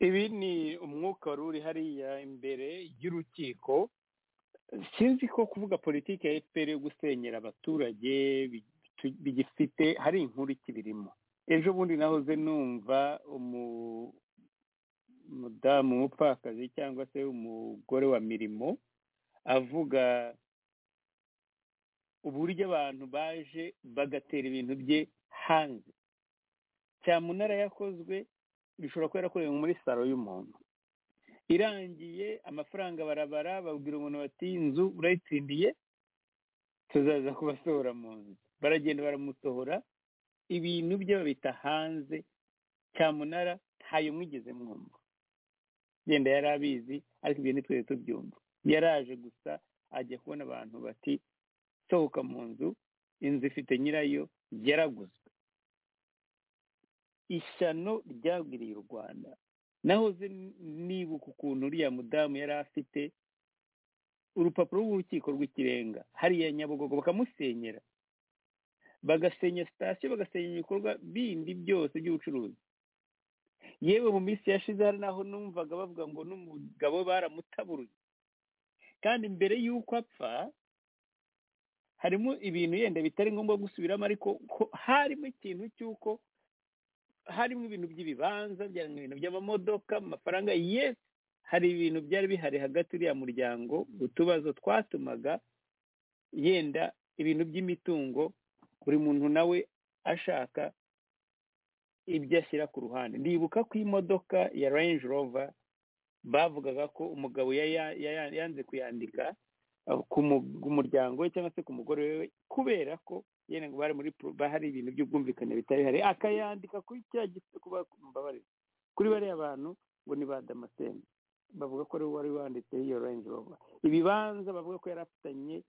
ibi ni umwuka wari uri hariya imbere y'urukiko sinzi ko kuvuga politiki ya fpr yo gusenyera abaturage bitu- bigifite hari inkuru ikibirimo ejo bundi nahoze numva umu- umudamu w'umupfakazi cyangwa se umugore wa mirimo avuga uburyo abantu baje bagatera ibintu bye hanze cyamunara yakozwe bishobora kuba yarakorewe muri saro y'umuntu irangiye amafaranga barabara babwira umuntu bati inzu urayitsindiye tuzaza kubasohora mu nzu baragenda baramusohora ibintu bye babita hanze cyamunara ntayo mwigeze mwumva genda yari abizi ariko ibyo ntitwere tubyumva yaraje gusa ajya kubona abantu bati sohoka mu nzu inzu ifite nyirayo yaraguzwe ishyano ryagwiriye u rwanda nahoze n- nibuka ukuntu uriya mudamu yari afite urupapuro rw'urukiko rw'ikirenga hariya nyabugogo bakamusenyera bagasenya sitasiyo bagasenya ibikorwa bindi byose by'ubucuruzi yewe mu minsi yashize hari n'aho numvaga bavuga ngo n'umugabo baramutaburuye kandi mbere y'uko apfa harimo ibintu yenda bitari ngombwa gusubiramo ariko ko harimo ikintu cy'uko harimo ibintu by'ibibanza byarimo ibintu by'amamodoka amafaranga yes hari ibintu byari bihari hagati uriya muryango utubazo twatumaga yenda ibintu by'imitungo buri muntu nawe ashaka ibyo ashyira ku ruhande ndibuka ko imodoka ya range rover bavugaga ko umugabo ya- ya- ya- yanze kuyandika uh, ku mu- ku muryango we cyangwa se ku mugore we kubera ko yenda ngo bari muri pro- bahari ibintu by'ubwumvikane bitari bihari akayandika kuri cya giti kuba mbabarira kuri bariya bantu ngo ni ba damascene bavuga ko ari we wari wanditse iyo range rover ibibanza bavuga ko yari afitanye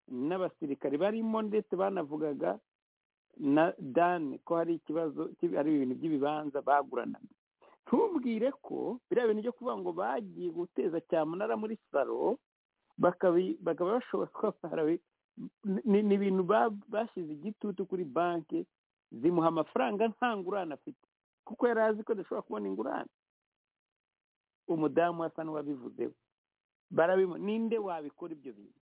n'abasirikare barimo ndetse banavugaga na dani ko hari ikibazo cy'i- ari ibintu by'ibibanza baguranaga ntubwire ko biriya bintu byo kuvuga ngo bagiye guteza cyamunara muri salo bakabi- bakaba bashobora kuba barabi- ni ni ibintu ba- bashyize igitutu kuri banki zimuha amafaranga nta ngurane afite kuko yari azi ko adashobora kubona ingurane umudamu asa n'uwabivuzeho barabimu ninde wabikora ibyo bintu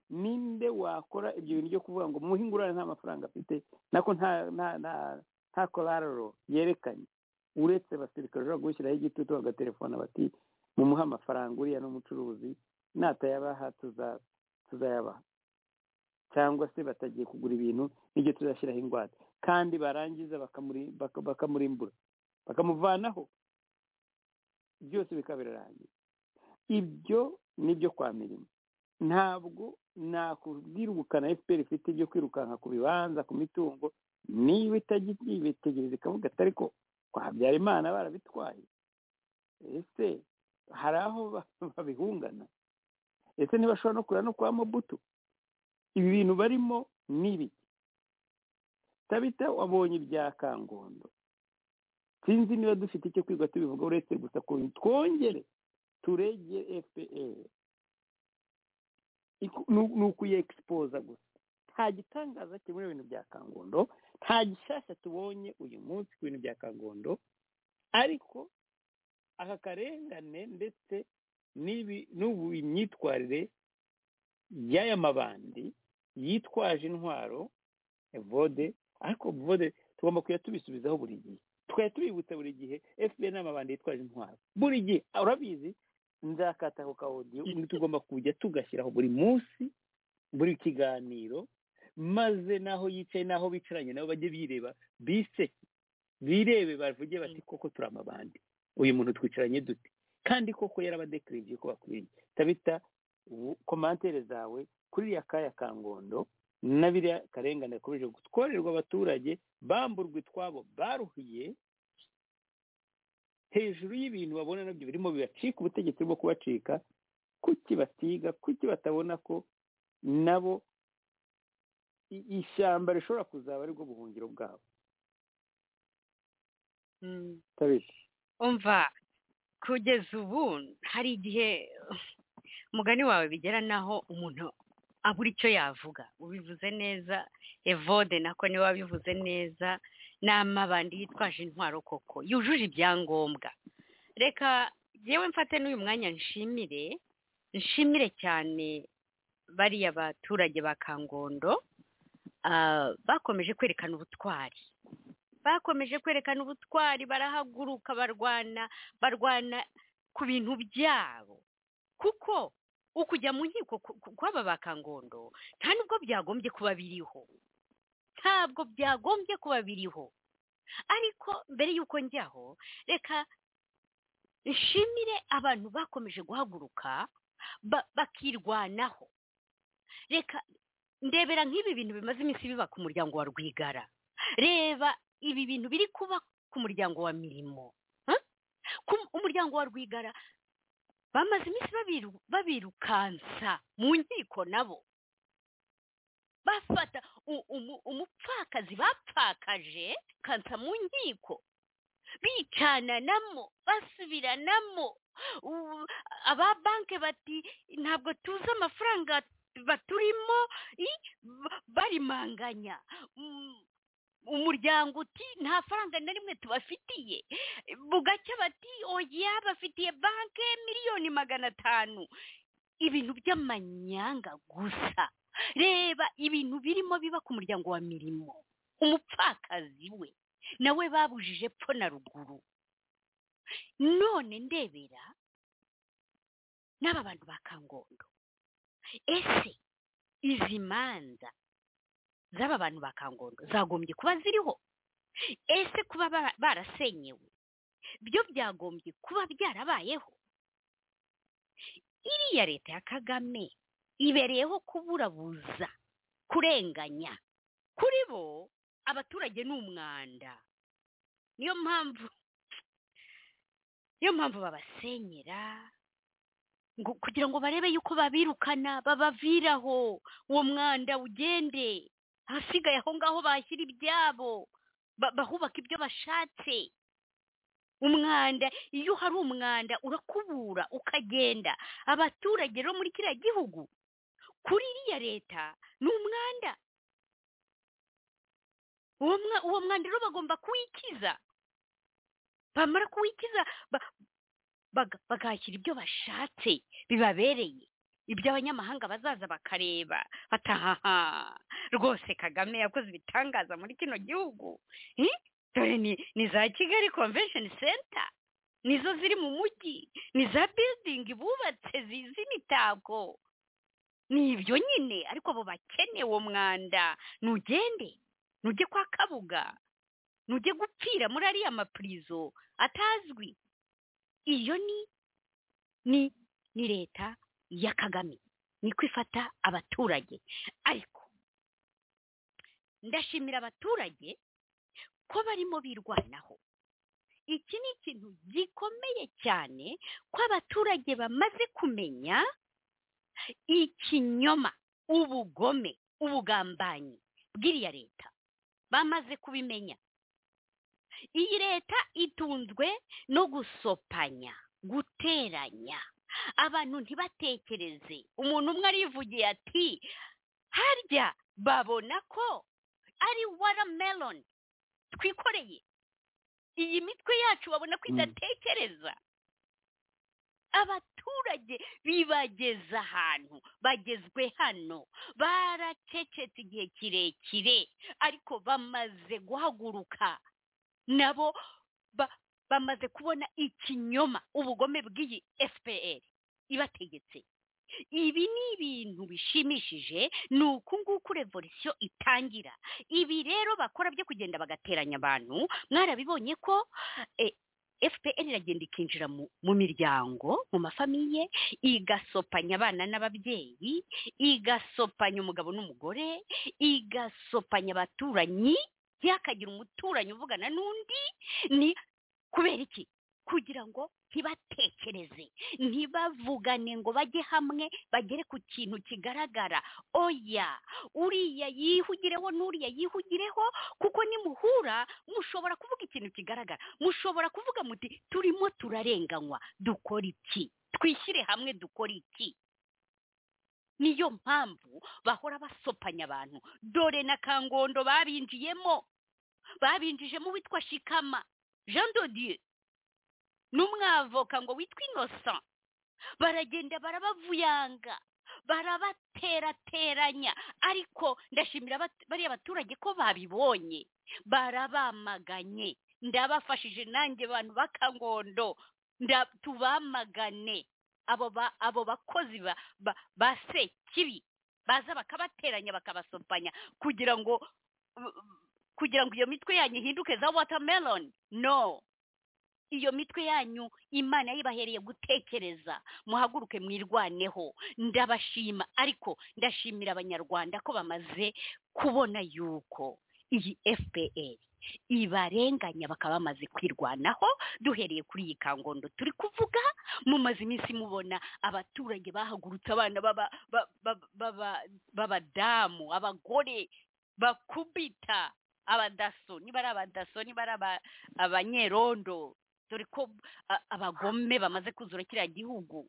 ninde wakora ibyo bintu byo kuvuga ngo muhe ingurane nta mafaranga afite nako nta nta nta nta korararo yerekanye uretse abasirikare bashobora gushyiraho igitutu bagatelefona bati mumuhe amafaranga uriya ni umucuruzi natayabaha tuza- tuzayabaha cyangwa se batagiye kugura ibintu n'ibyo tuzashyiraho ingwate kandi barangiza bakamuri- baka- bakamurimbura bakamuvanaho byose bikaba birarangiye ibyo ni ibyo kwa mirimo ntabwo nakubwira ubukana fpr ifite ibyo kwirukanka ku bibanza ku mitungo niba itabyitegereza ikavuga ati ariko kwa habyarimana barabitwaye ese hari aho ba- babihungana ese ntibashobora no kureba no kwa mobutu ibi bintu barimo ni ibiki tabita wabonye ibya kangondo sinzi niba dufite icyo kwiga tubivuga uretse gusa ku twongere turege fpr Iku- ni ni ukuyegispoza gusa nta gitangaza kiri muri ibintu bya kangondo nta gishyashya tubonye uyu munsi ku bintu bya kangondo ariko aka karengane ndetse n'ibi- n'ubu imyitwarire y'aya mabandi yitwaje intwaro vode ariko vode tugomba kujya tubisubizaho buri gihe tukajya tubibutsa buri gihe fpr ni amabandi yitwaje intwaro buri gihe urabizi nzakata ako kaodiyo tugomba kujya tugashyiraho buri munsi buri kiganiro maze n'aho yicaye n'aho bicaranye nabo bajye bireba biseke birebe bavuge bati koko turi amabandi uyu muntu twicaranye dute kandi koko yarabadekirije ko bakwiriye tabita ubu- komantere zawe kuri iriya kaya ka ngondo na biriya karengane yakomeje gutworerwa abaturage bamburwa utwabo baruhiye hejuru y'ibintu babona nabyo birimo bibacika ubutegetsi bwo kubacika kuki batiga kuki batabona ko nabo i- ishyamba rishobora kuzaba arirwo buhungiro bwabo tabita umva kugeza ubu hari igihe umugani wawe bigera n'aho umuntu abura icyo yavuga ubivuze neza evode nako niwe wabivuze neza ni amabandi yitwaje intwaro koko yujuje ibyangombwa reka yewe mfate n'uyu mwanya nshimire nshimire cyane bariya baturage ba kangondo ah, bakomeje kwerekana ubutwari bakomeje kwerekana ubutwari barahaguruka barwana barwana ku bintu byabo kuko ukujya mu nkiko ku- ku- kw'aba ba kangondo nta nubwo byagombye kuba biriho ntabwo byagombye kuba biriho ariko mbere y'uko njyaho reka nshimire abantu bakomeje guhaguruka ba- bakirwanaho reka ndebera nk'ibi bintu bimaze iminsi biba ku muryango wa rwigara reba ibi bintu biri kuba ku muryango wa mirimo Huh? Ku- umuryango wa rwigara bamaze iminsi babiru- babirukansa mu nkiko nabo bafata u- umu- umupfakazi bapfakaje kansa mu nkiko bicananamo basubiranamo U- aba banki bati ntabwo tuzi amafaranga baturimo i- ba- barimanganya Mm, umuryango uti nta faranga na rimwe tubafitiye bugacya bati oya bafitiye banki miliyoni magana atanu ibintu by'amanyanga gusa reba ibintu birimo biba ku muryango wa mirimo umupfakazi we nawe babujije pfo na ruguru none ndebera n'aba bantu ba kangondo ese izi manza z'aba bantu ba kangondo zagombye kuba ziriho ese kuba bara- barasenyewe byo byagombye kuba byarabayeho iriya leta ya kagame ibereyeho kuburabuza kurenganya kuri bo abaturage ni umwanda niyo mpamvu niyo mpamvu babasenyera ngo kugira ngo barebe yuko babirukana babaviraho uwo mwanda ugende ahasigaye aho ngaho bashyira ibyabo ba- bahubaka ibyo bashatse umwanda iyo hari umwanda urakubura ukagenda abaturage rero muri kiriya gihugu kuri iriya leta ni umwanda uwo mwa- uwo mwanda rero bagomba kuwikiza bamara kuwikiza ba- baga- bakahashyira ibyo bashatse bibabereye ibyo abanyamahanga bazaza bakareba batahaha rwose kagame yakoze ibitangaza muri kino gihugu Eh, dore ni ni za kigali convention center nizo ziri mu mujyi ni za building bubatse zi- z'imitako ni ibyo nyine ariko abo bakeneye uwo mwanda ntugende ntujye kwa kabuga ntujye gupfira muri ariya mapurizo atazwi iyo ni ni ni leta ya kagame ni ko ifata abaturage ariko ndashimira abaturage ko barimo birwanaho iki ni ikintu gikomeye cyane ko abaturage bamaze kumenya ikinyoma ubugome ubugambanyi bw'iriya leta bamaze kubimenya iyi leta itunzwe no gusopanya guteranya abantu ntibatekereze umuntu umwe arivugiye ati harya babona ko ari watermelon twikoreye iyi mitwe yacu babona ko idatekereza abaturage bibageza ahantu bagezwe hano baracecetse igihe kirekire ariko bamaze guhaguruka nabo ba- bamaze kubona ikinyoma ubugome bw'iyi fpr ibategetse ibi ni ibintu bishimishije ni uku nguku revolisiyo itangira ibi rero bakora byo kugenda bagateranya abantu mwarabibonye ko eh, fpr iragenda ikinjira mu, mu miryango mu mafamiye igasopanya abana n'ababyeyi igasopanya umugabo n'umugore igasopanya abaturanyi ntihakagira umuturanyi uvugana n'undi ni kubera iki kugira ngo ntibatekereze ntibavugane ngo bajye hamwe bagere ku kintu kigaragara oya uriya yihugireho n'uriya yihugireho kuko nimuhura mushobora kuvuga ikintu kigaragara mushobora kuvuga muti turimo turarenganywa dukora iki twishyire hamwe dukora iki niyo mpamvu bahora basopanya abantu dore na kangondo babinjiyemo babinjijemo uwitwa shikama jean dodieu n'umwavoka ngo witwa innocent baragenda barabavuyanga barabaterateranya ariko ndashimira abat- bariya baturage ko babibonye barabamaganye ndabafashije nanjye bantu b'akangondo nda- tubamagane abo ba- abo bakozi ba- ba- ba sekibi baza bakabateranya bakabasopanya kugira ngo kugira ngo iyo mitwe yanyu ihinduke za watermelon no iyo mitwe yanyu imana yibahereye gutekereza muhaguruke mwirwaneho ndabashima ariko ndashimira abanyarwanda ko bamaze kubona yuko iyi fpr ibarenganya bakaba bamaze kwirwanaho duhereye kuri iyi kangondo turi kuvuga mumaze iminsi mubona abaturage bahagurutse abana baba- ba- ba- baba- b'abadamu abagore bakubita abadaso niba ari abadaso niba ari aba- abanyerondo dore ko a- abagome bamaze kuzura kiriya gihugu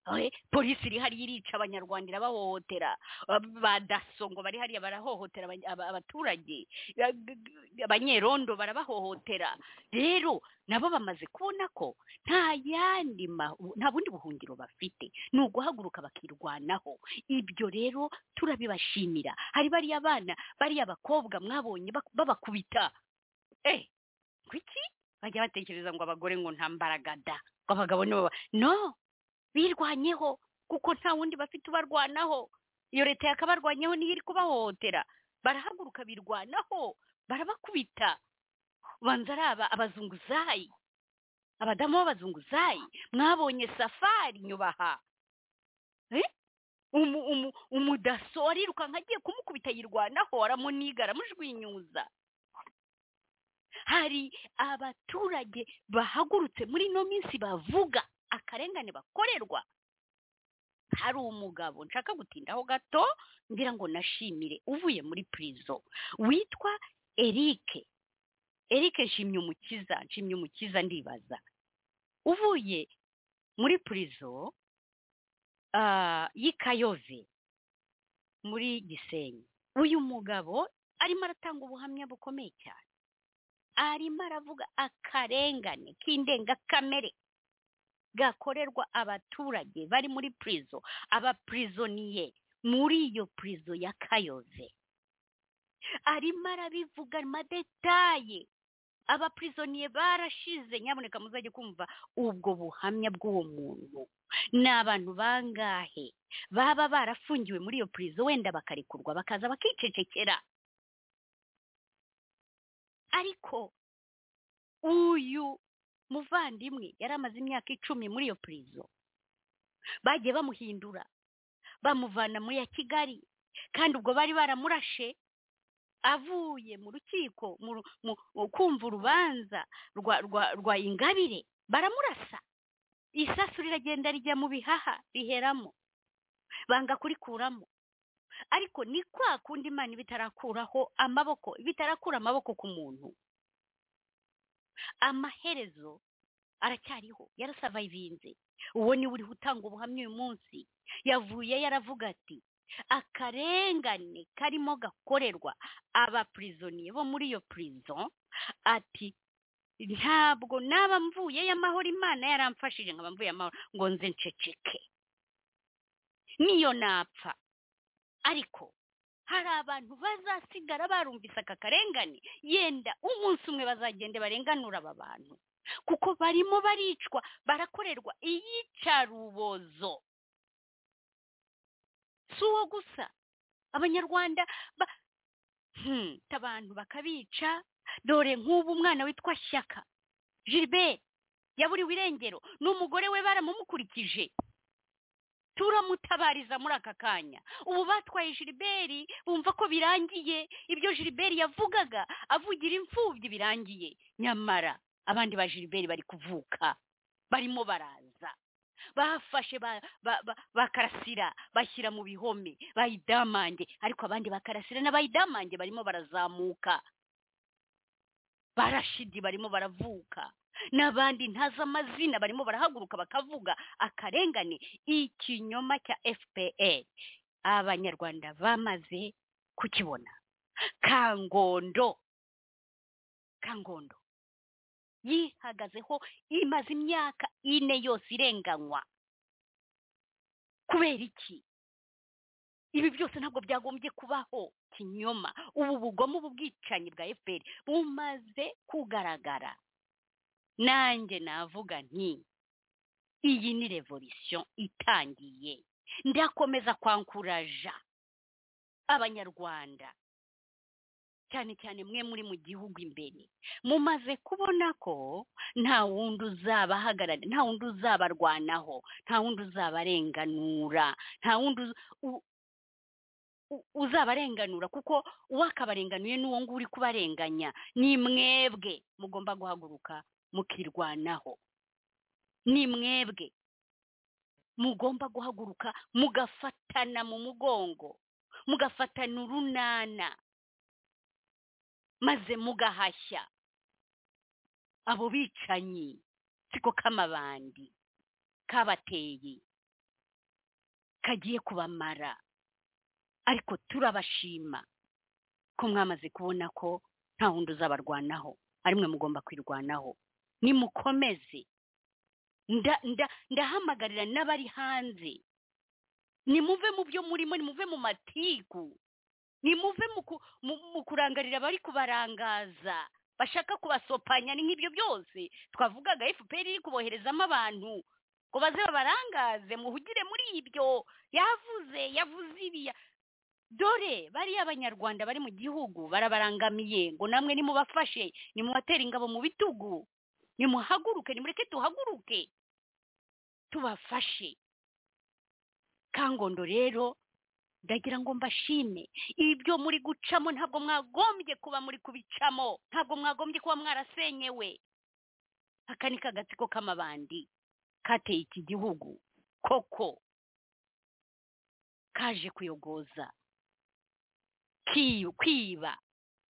Eh, polisi iri hariya irica abanyarwanda irabahohotera Ab- ba daso ngo bari hariya barahohotera abany- aba- abaturage Ya- g- g- abanyerondo barabahohotera rero nabo bamaze kubona ko nta yandi ma- nta bundi buhungiro bafite ni uguhaguruka bakirwanaho ibyo rero turabibashimira hari bariya bana bariya bakobwa mwabonye bak- babakubita eh kuki bajya batekereza ngo abagore ngo nta mbaraga da ngo abagabo nibo ba- no birwanyeho kuko nta wundi bafite ubarwanaho iyo leta yakabarwanyeho niyo iri kubahohotera barahaguruka birwanaho barabakubita ubanza ari aba abazunguzayi abadamu b'abazunguzayi mwabonye safari nyubaha Eh? Umu- umu- umudaso arirukanka agiye kumukubita yirwanaho aramuniga aramujugunyuza hari abaturage bahagurutse muri ino minsi bavuga akarengane bakorerwa hari umugabo nshaka gutindaho gato ngira ngo nashimire uvuye muri prison witwa Eric Eric nshimye umukiza nshimye umukiza ndibaza uvuye muri prison ah, y'i Kayove muri Gisenyi uyu mugabo arimo aratanga ubuhamya bukomeye cyane arimo aravuga akarengane k'indengakamere gakorerwa abaturage bari muri prison abaprisonie muri iyo prison ya Kayove arimo arabivuga amadetaye abaprisonie barashize nyaboneka muzajye kumva ubwo buhamya bw'uwo muntu ni abantu bangahe baba barafungiwe muri iyo prison wenda bakarekurwa bakaza bakicecekera ariko uyu muvandimwe yari amaze imyaka icumi muri iyo prison bagiye bamuhindura bamuvana muri ya kigali kandi ubwo bari baramurashe avuye mu rukiko mu ru- mu- mu kumva urubanza rwa rwa rwa ingabire baramurasa isasu riragenda rijya mu bihaha riheramo banga kurikuramo ariko ni kwa kundi imana iba itarakuraho amaboko iba itarakura amaboko ku muntu amaherezo aracyariho yarasavayivinze uwo niwe uriho utanga ubuhamya uyu munsi yavuye yaravuga ati akarengane karimo gakorerwa abaprisonie bo muri iyo prison ati ntabwo naba mvuye y'amahoro imana yaramfashije nkaba mvuye amahoro ngo nze nceceke niyo napfa ariko hari abantu bazasigara barumvise aka karengane yenda umunsi umwe bazagende barenganura aba bantu kuko barimo baricwa barakorerwa iyicarubozo si uwo gusa abanyarwanda ba... hmm, abantu bakabica dore nk'ubu umwana witwa shyaka gilbert yaburiwe irengero n'umugore we baramumukurikije turamutabariza muri aka kanya ubu batwaye jiriberi bumva ko birangiye ibyo jiriberi yavugaga avugira imfubyi birangiye nyamara abandi ba jiriberi bari kuvuka barimo baraza bafashe ba- ba- ba- bakarasira bashyira mu bihome bayidamange ariko abandi bakarasira n'abayidamange barimo barazamuka barashidi barimo baravuka n'abandi ntazi amazina barimo barahaguruka bakavuga akarengane ikinyoma cya fpr abanyarwanda bamaze kukibona kangondo kangondo yihagazeho imaze imyaka ine yose irenganywa kubera iki ibi byose ntabwo byagombye kubaho kinyoma ubu bugome ubu bwicanyi bwa fpr bumaze kugaragara nanjye navuga nti iyi ni revolisiyo itangiye ndakomeza kwankuraja abanyarwanda cyane cyane mwe muri mu gihugu imbere mumaze kubona ko nta wundi uzabahagararira nta wundi uzabarwanaho nta wundi uzabarenganura nta wundi uz- u- u- uzabarenganura kuko uwakabarenganuye n'uwo nguwo uri kubarenganya ni mwebwe mugomba guhaguruka mukirwanaho ni mwebwe mugomba guhaguruka mugafatana mu mugongo mugafatana urunana maze mugahashya abo bicanyi siko k'amabandi kabateye kagiye kubamara ariko turabashima ko mwamaze kubona ko nta wundi uzabarwanaho ari mwe mugomba kwirwanaho nimukomeze nda nda ndahamagarira n'abari hanze nimuve mu byo murimo nimuve mu matiku nimuve mu ku- mu- mu kurangarira abari kubarangaza bashaka kubasopanya ni nk'ibyo byose twavugaga fpr iri kuboherezamo abantu ngo baze babarangaze muhugire muri ibyo yavuze yavuze ibiya dore bariya abanyarwanda bari mu gihugu barabarangamiye ngo namwe nimubafashe nimubatere ingabo mu bitugu nimuhaguruke nimureke tuhaguruke tubafashe kangondo rero ndagira ngo mbashime ibyo muri gucamo ntabwo mwagombye kuba muri kubicamo ntabwo mwagombye kuba mwarasenyewe aka ni kagatsiko k'amabandi kateye iki gihugu koko kaje kuyogoza kiyu kwiba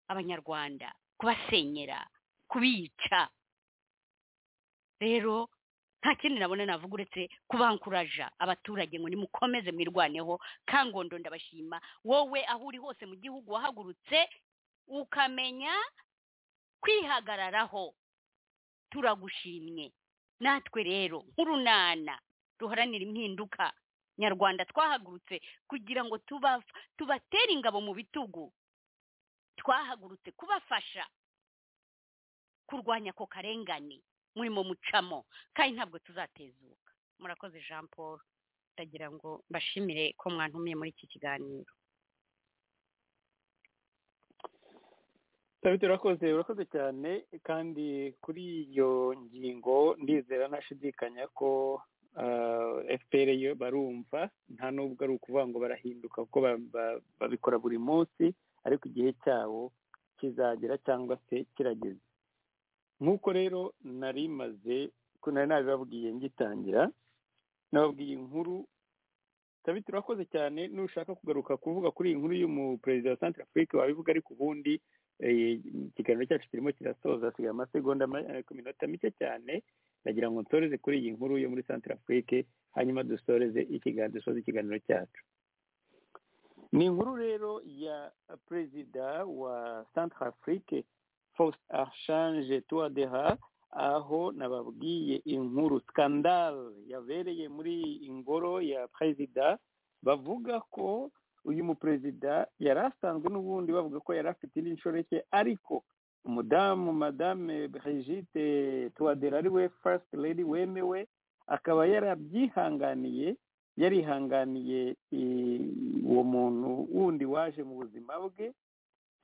abanyarwanda kubasenyera kubica rero nta kindi nabona navuga uretse kubankuraja abaturage ngo nimukomeze mwirwaneho kangondo ndabashima wowe aho uri hose mu gihugu wahagurutse ukamenya kwihagararaho turagushimye natwe rero nk'urunana ruharanira impinduka nyarwanda twahagurutse kugira ngo tuba- tubatere ingabo mu bitugu twahagurutse kubafasha kurwanya ako karengane murimo mucamo kandi ntabwo tuzatezuka murakoze jean paul ndagira ngo mbashimire ko mwantumiye muri iki kiganiro tabite urakoze urakoze cyane kandi kuri iyo ngingo ndizera ntashidikanya ko fpr yo barumva nta nubwo ari ukuvuga ngo barahinduka kuko ba- ba- babikora buri munsi ariko igihe cyabo kizagera cyangwa se kirageze nk'uko rero nari maze ko nari nabibabwiye ngitangira nababwiye inkuru tabite urakoze cyane nushaka kugaruka kuvuga kuri iyi nkuru y'umuperezida wa santara afurika wabivuga ariko ubundi eh, ikiganiro cyacu kirimo kirasoza asigaye amasegonda ma- eh, ku minota mike cyane ndagira ngo nsoreze kuri iyi nkuru yo muri santara afurike hanyuma dusoreze ikiganiro dusoze ikiganiro cyacu ni inkuru rero ya perezida wa santara afurike faustin archange tuwadeha aho nababwiye inkuru skandal yabereye muri ingoro ya perezida bavuga ko uyu muperezida yari asanzwe n'ubundi bavuga ko yari afite indi nshoreke ariko umudamu madame brigitte tuwadera ari we first lady wemewe akaba yarabyihanganiye yarihanganiye i- uwo muntu wundi waje mu buzima bwe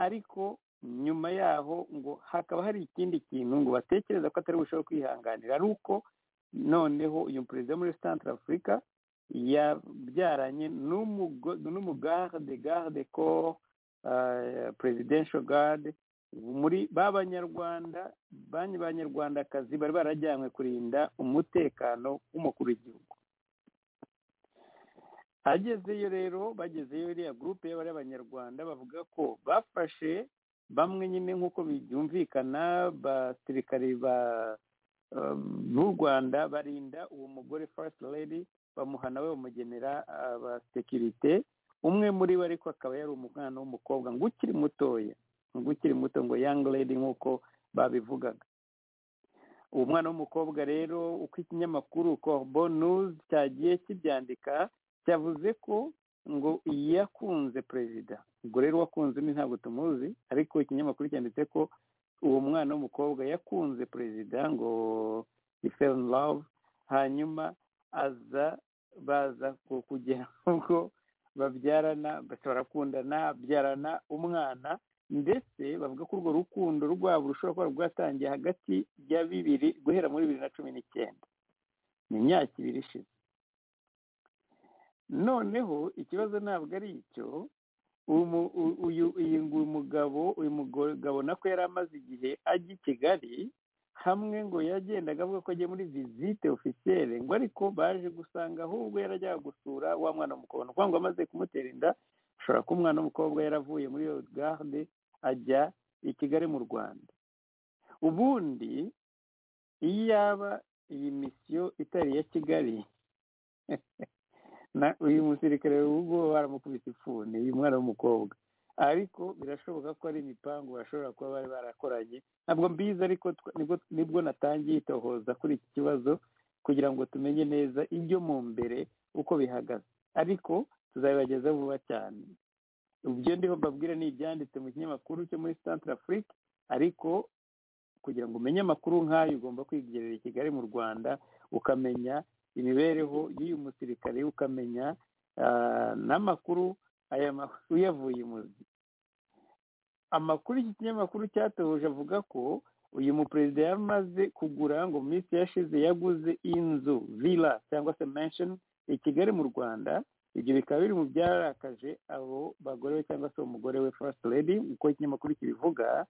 ariko nyuma yaho ngo hakaba hari ikindi kintu ngo batekereza ko atari bushobora kwihanganira ari uko noneho uyu perezida wo muri santara afurika yabyaranye n'umugo- n'umugarde garde corps eh, presidential guard muri ba banyarwanda banki banyarwandakazi bari barajyanywe kurinda umutekano w'umukuru w'igihugu agezeyo rero bagezeyo iriya gurupe y'abari abanyarwanda bavuga ko bafashe bamwe nyine nk'uko byumvikana abasirikare ba eh, b'u rwanda barinda uwo mugore first lady bamuha nawe bamugenera abasekirite umwe muri bo ariko akaba yari umwana w'umukobwa ngo ukiri mutoya ngo ukiri muto ngo young lady nk'uko babivugaga uwo mwana w'umukobwa rero uko ikinyamakuru corbo news cyagiye kibyandika cyavuze ko ngo yakunze perezida ubwo rero wakunze undi ntabwo tumuzi ariko ikinyamakuru cyanditse ko uwo mwana w'umukobwa yakunze perezida ngo he fell in love hanyuma aza baza ku- kugera ubwo babyarana basa barakundana abyarana umwana ndetse bavuga ko urwo rukundo rwabo rushobora kuba rwatangiye hagati ya bibiri guhera muri bibiri na cumi n'icyenda ni imyaka ibiri ishize noneho ikibazo ntabwo ari icyo uyu mu- u- uyu- uyu ngu- mugabo uyu mugabo nako yari amaze igihe ajya i kigali hamwe ngo yagendaga avuga ko agiye muri visite ofisiyere ngo ariko baje gusanga ahubwo yarajyaga gusura wa mwana w'umukobwa ni ukuvuga ngo amaze kumutera inda ashobora kuba umwana w'umukobwa yaravuye muri iyo garde ajya i kigali mu rwanda ubundi iyo yaba iyi misiyo itari iya kigali na uyu musirikare w'ubwo baramukubise ifuni uyu mwana w'umukobwa ariko birashoboka ko ari imipangu bashobora kuba bari barakoranye ntabwo mbizi ariko twa- nibwo- nibwo natangiye itohoza kuri iki kibazo kugira ngo tumenye neza ibyo mu mbere uko bihagaze ariko tuzabibagezaho vuba cyane ibyo ndiho mbabwira ni ibyanditse mu kinyamakuru cyo muri santara afurika ariko kugira ngo umenye amakuru nk'ayo ugomba kwigerera i kigali mu rwanda ukamenya imibereho y'uyu musirikare ukamenya ah, n'amakuru aya makuru uyavuye imuzi amakuru iki kinyamakuru cyatohoje avuga ko uyu muperezida yamaze kugura ngo mu minsi yashize yaguze inzu villa cyangwa se mansion i kigali mu rwanda ibyo bikaba biri mu byarakaje abo bagore we cyangwa se umugore we first lady uko ikinyamakuru kibivuga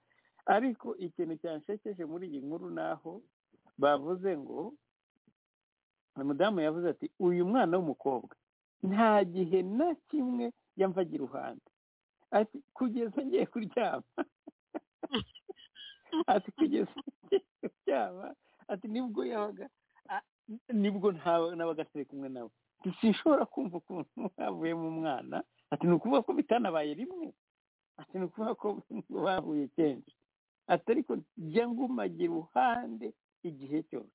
ariko ikintu cyanshekeje muri iyi nkuru naho bavuze ngo umudamu yavuze ati uyu mwana w'umukobwa nta gihe na kimwe yamvaga iruhande ati kugeza ngiye kuryama ati kugeza ngiye kuryama ati nibwo yabaga a- nibwo nta- nabaga turi kumwe nawe Ati, sinshobora kumva ukuntu havuyemo umwana ati ni ukuvuga ko bitanabaye rimwe ati ni ukuvuga ko bahuye kenshi ati ariko jya ngumage iruhande igihe cyose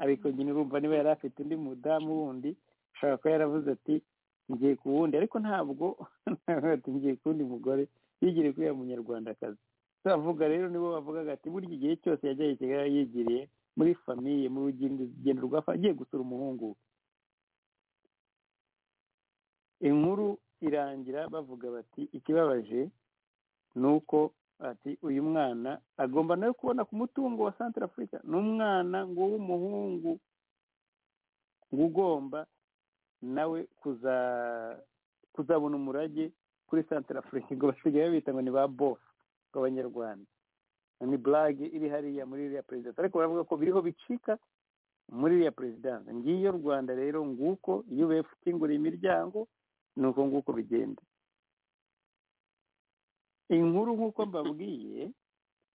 ariko nyine urumva niba yari afite undi mudamu wundi ashobora kuba yaravuze ati ngiye ku wundi ariko ntabwo ati ngiye ku wundi mugore yigiriye kuri uriya munyarwandakazi tubavuga rero nibo bavugaga ati burya igihe cyose yajya i kigali yigiriye muri famiye mu rugendo rwa fa- agiye gusura umuhungu we inkuru irangira bavuga bati ikibabaje ni uko ati uyu mwana agomba nawe kubona ku mutungo wa santara afurika ni umwana ngo w'umuhungu ngo ugomba nawe kuza kuzabona umurage kuri santara afurika ngo basigaye babita ngo ni ba bofu bw'abanyarwanda ni burage iri hariya muri iriya perezida ariko baravuga ko biriho bicika muri iriya perezidanse ngiyo rwanda rero nguko iyo ubuyefu ikinguriye imiryango ni uko nguko bigenda inkuru nk'uko mbabwiye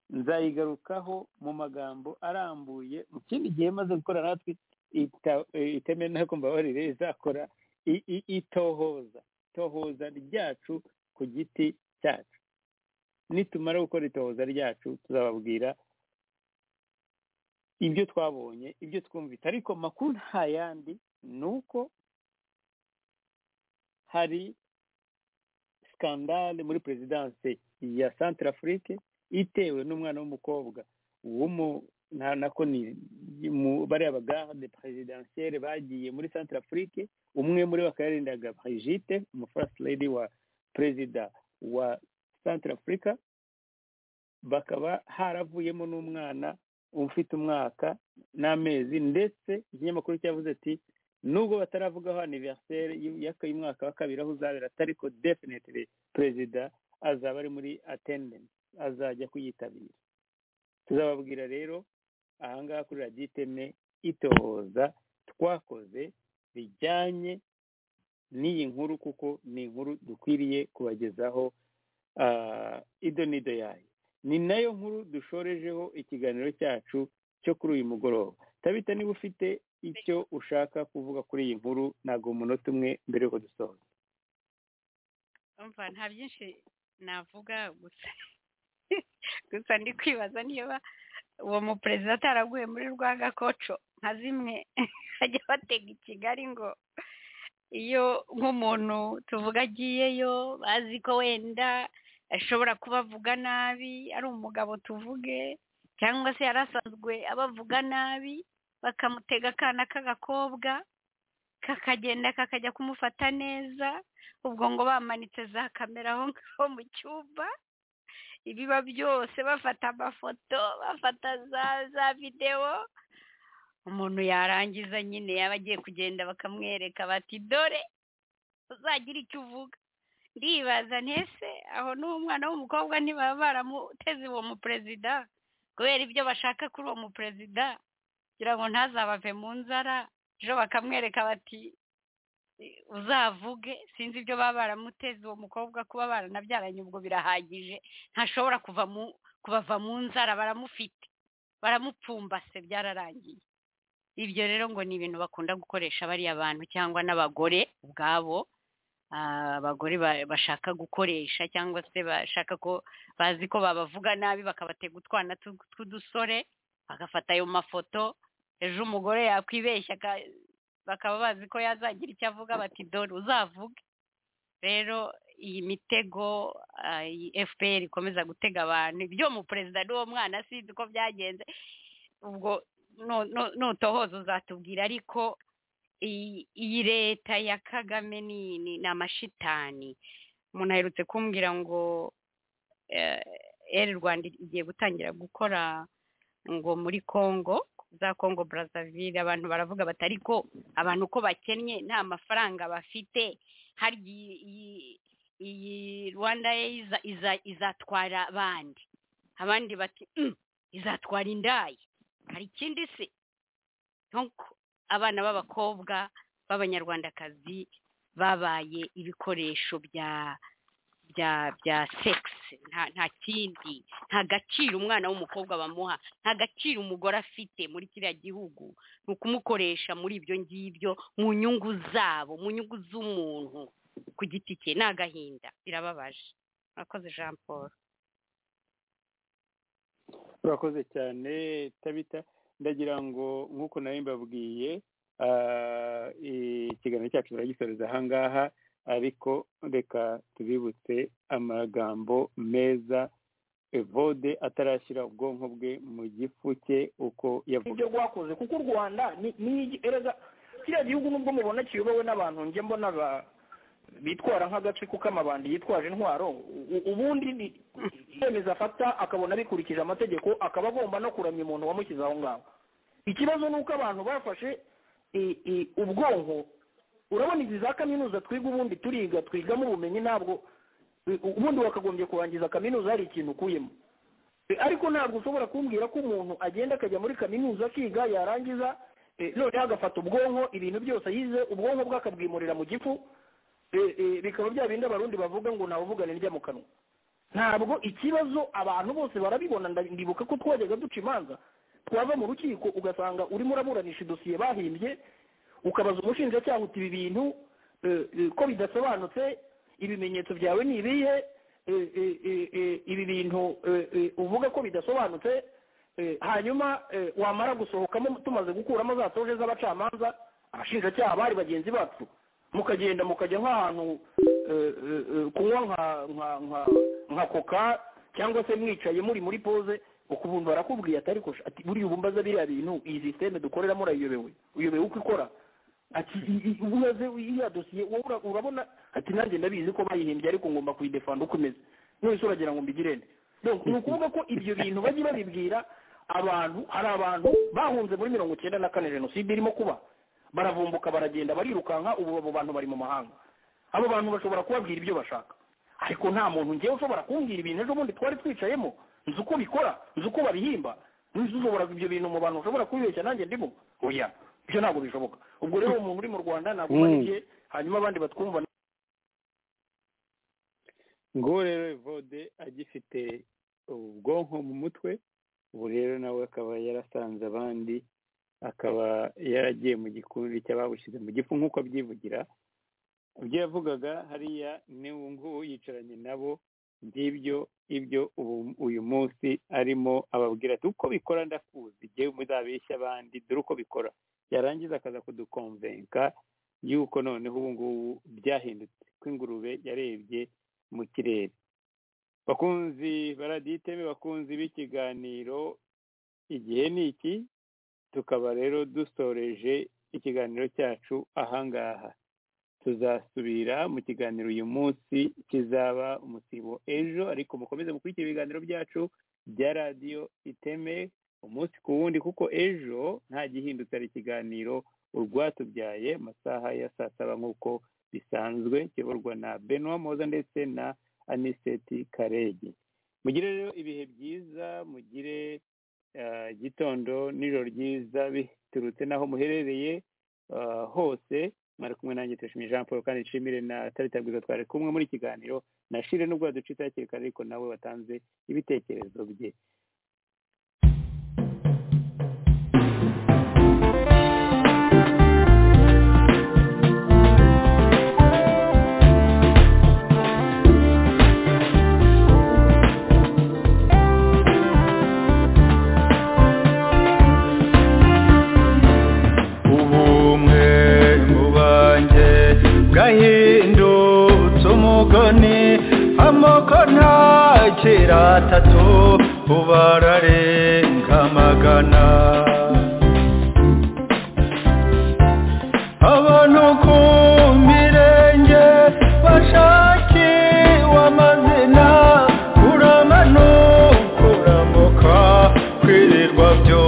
nzayigarukaho mu magambo arambuye mu kindi gihe maze gukora natwe ita- iteme nako mbabarire izakora i- i- itohoza itohoza ryacu ku giti cyacu nitumara gukora itohoza ryacu tuzababwira ibyo twabonye ibyo twumvise ariko makuru nta yandi ni uko hari skandale muri perezidanse ya santara afurike itewe n'umwana w'umukobwa w'umu- na- nako ni mu- bariya bagarde perezidansiyere bagiye muri santara afurike umwe muri bo akaba yarindaga brigitte umu first lady wa perezida wa santara afurika bakaba haravuyemo n'umwana ufite umwaka n'amezi ndetse ikinyamakuru cyavuze ati nubwo bataravugaho aniveriseri y'umwaka wa kabiri aho uzabera ariko definitely perezida azaba ari muri attendance azajya kuyitabira tuzababwira rero ahangaha kuri radiyo iteme itohoza twakoze bijyanye n'iyi nkuru kuko ni inkuru dukwiriye kubagezaho ah, ido n'ido yayo ni nayo nkuru dushorejeho ikiganiro cyacu cyo kuri uyu mugoroba tabita niba ufite icyo ushaka kuvuga kuri iyi nkuru ntabwo umunota umwe mbere yuko dusoza umva nta byinshi navuga gusa gusa ndi kwibaza niba uwo muperezida ataraguye muri rwanga koco nka zimwe bajya batega i kigali ngo iyo nk'umuntu tuvuga agiyeyo bazi ko wenda ashobora kuba avuga nabi ari umugabo tuvuge cyangwa se yari asanzwe abavuga nabi bakamutega akana k'agakobwa kakagenda kakajya kumufata neza ubwo ngo bamanitse za kamera aho ngaho mu cyumba ibiba byose bafata amafoto bafata za za videwo umuntu yarangiza nyine yaba agiye kugenda bakamwereka bati dore uzagira icyo uvuga ndibaza ntese aho n'uwo mwana w'umukobwa ntibaba baramuteze uwo muperezida kubera ibyo bashaka kuri uwo muperezida kugira ngo ntazabave mu nzara ejo bakamwereka bati uzavuge sinzi ibyo baba baramuteze uwo mukobwa kuba baranabyaranye ubwo birahagije ntashobora kuva mu kubava mu nzara baramufite baramupfumbase byararangiye ibyo rero ngo ni ibintu bakunda gukoresha bariya bantu cyangwa n'abagore ubwabo Ah, abagore ba- bashaka gukoresha cyangwa se bashaka ko bazi ko babavuga nabi bakabatega utwana tu- tw'udusore bagafata ayo mafoto ejo umugore yakwibeshya aka- bakaba bazi ko yazagira icyo avuga bati dore uzavuge rero iyi mitego ah, iyi fpr ikomeza gutega abantu ibyo mu perezida n'uwo mwana sinzi uko byagenze ubwo no- no- notohoza uzatubwira ariko iyi iyi leta ya kagame ni ni ni amashitani umuntu aherutse kumbwira ngo eri rwanda igiye gutangira gukora ngo muri congo za congo brazzaville abantu baravuga bati ariko abantu uko bakennye nta mafaranga bafite hari iyi- iyi- iyi rwanda ye iza- iza- izatwara abandi abandi bati "Mm, izatwara indayi hari ikindi se Donc, abana b'abakobwa b'abanyarwandakazi babaye ibikoresho bya bya bya sekisi nta nta kindi nta gaciro umwana w'umukobwa bamuha nta gaciro umugore afite muri kiriya gihugu ni ukumukoresha muri ibyo ngibyo mu nyungu zabo mu nyungu z'umuntu ku giti cye ni agahinda birababaje murakoze jean paul urakoze cyane tabita ndagira ngo nk'uko nawe mbabwiye ah, ikiganiro cyacu baragisoreza aha ngaha ariko reka tubibutse amagambo meza evode atarashyira ubwonko bwe mu gifu cye uko yavuga ibyo rwakoze kuko u rwanda ni- ni igi- erega kiriya gihugu nubwo mubona kiyobowe n'abantu njye mbona ba- bitwara nk'agatsiko k'amabandi yitwaje intwaro u- u- ubundi ni icyemezo afata akabona bikurikije amategeko akaba agomba no kuramya umuntu wamushyize aho ngaho ikibazo ni uko abantu bafashe i- i- ubwonko urabona izi za kaminuza twiga ubundi turiga twigamo ubumenyi ntabwo u- ubundi wakagombye kurangiza kaminuza hari ikintu ukuyemo Eh, ariko ntabwo ushobora kumbwira ko umuntu agenda akajya muri kaminuza akiga yarangiza eh, noneho agafata ubwonko ibintu byose yize ubwonko bwe akabwimurira mu gifu eh, eh, bikaba bya bindi abarundi bavuga ngo ntawuvugana indya mu kanwa ntabwo ikibazo abantu bose barabibona nda- ndibuka ko twajyaga duca imanza twava mu rukiko ugasanga urimo uraburanisha idosiye bahimbye ukabaza umushinjacyaha uti ibi bintu eh, eh, ko bidasobanutse ibimenyetso byawe ni ibihe eh, eh, eh, eh, ibi bintu eh, eh, uvuga ko bidasobanutse eh, hanyuma eh, wamara gusohokamo tumaze gukuramo za toje z'abacamanza abashinjacyaha bari bagenzi bacu mukagenda mukajya nk'ahantu eh, eh, eh, kunywa nka nka nka nka koka cyangwa se mwicaye muri muri pose ukubuntu barakubwiye atari kosha ati buriya ubu mbaza biriya bintu iyi sisiteme dukoreramo urayiyobewe uyobewe uko ikora ati i- i- ubaze iriya dosiye wowe ura- urabona ati nanjye ndabizi ko bayihimbye ariko ngomba kuyidefanda uko imeze none uragira ngo mbigire nde Donc, ni ukuvuga ko ibyo bintu bajye babibwira abantu hari abantu bahunze muri mirongo icyenda na kane jenoside irimo kuba baravumbuka baragenda barirukanka ubu abo bantu bari mu mahanga abo bantu bashobora kubabwira ibyo bashaka ariko nta muntu ngewe ushobora kumbwira ibintu ejo bundi twari twicayemo nzi uko bikora nzi uko babihimba nzi ushobora ibyo bintu mu bantu ushobora kubibeshya nanjye ndimo oya ibyo ntabwo bishoboka ubwo rero umuntu uri mu rwanda ntabwo Mm. ubariye hanyuma abandi batwumva nguwo rero evode agifite ubwonko mu mutwe ubu rero nawe akaba yarasanze abandi akaba yaragiye mu gikundi cy'ababushyize mu gifu nk'uko abyivugira ibyo yavugaga hariya n'ubu ngubu yicaranye nabo ngibyo ibyo ubu- uyu munsi arimo ababwira ati uko bikora ndakuzi jyewe muzabeshya abandi dore uko bikora yarangiza akaza kudukomvenka yuko noneho ubu ngubu byahindutse ko ingurube yarebye mu kirere bakunzi baraditeme bakunzi b'ikiganiro igihe ni iki tukaba rero dusoreje ikiganiro cyacu ahangaha tuzasubira mu kiganiro uyu munsi kizaba umusibo ejo ariko mukomeze mukurikire ibiganiro byacu bya radiyo iteme umunsi ku wundi kuko ejo nta gihindutse ari ikiganiro urwatubyaye amasaha ya saa saba nk'uko bisanzwe kiyoborwa na benwa moza ndetse na aniseti karegi mugire rero ibihe byiza mugire ah, igitondo n'ijoro ryiza biturutse n'aho muherereye ah, hose mwari kumwe nanjye turashimye jean paul kandi nshimire na tarita bwiza twari kumwe muri kiganiro na shire n'ubwo yaducitse hakiri kare ariko nawe watanze ibitekerezo bye ubumwe mu banjye bwahindutse umugani amoko ntakiri atatu ubarare nka magana abantu ku mirenge bashakiwe amazina kuramanuka uramuka kwirirwa byo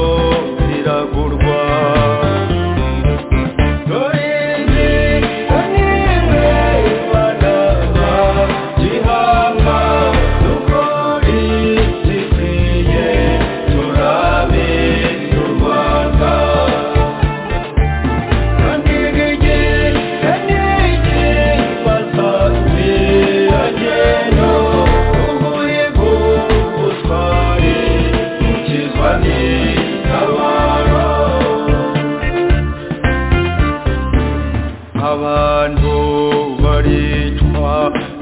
biragurwa dore izi nimwe banaba gihanga dukore gikwiye turabe u rwanda abantu baricwa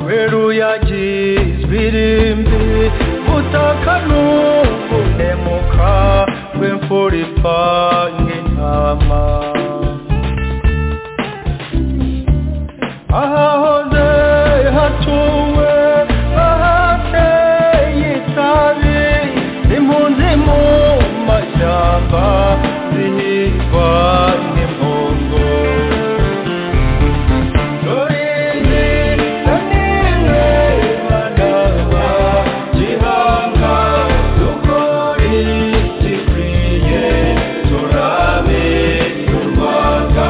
weruyagizwe irimbi butaka n'ukunemuka rw'imfura ipanga intama ahahoze hatuwe ahateye itabi impunzi mu mashyamba zihigwa n'impongo dore izi na nimwe banaba gihanga dukore igikwiye turabe u rwanda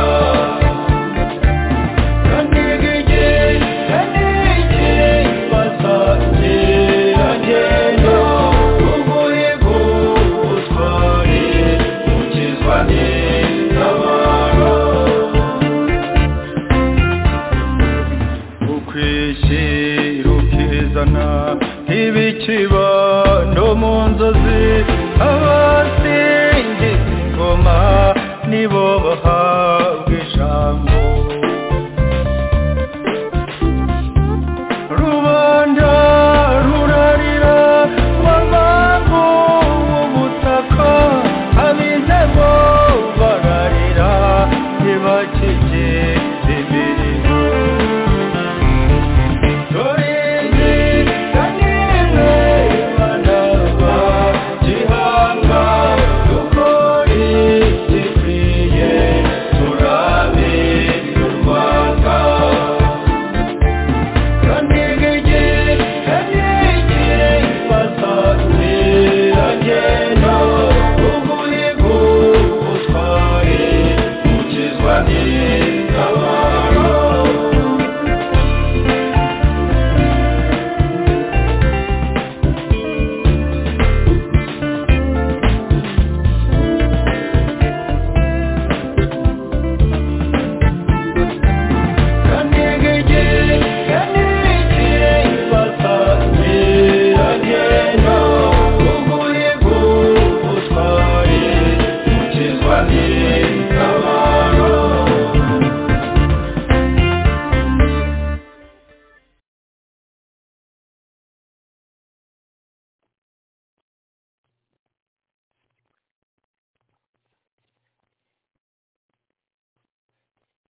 Ibikibano mu nzozi abasingiza ingoma nibo bahabwa ijambo rubanda rurarira wamambu ubutaka abizemo bararira ntibakiri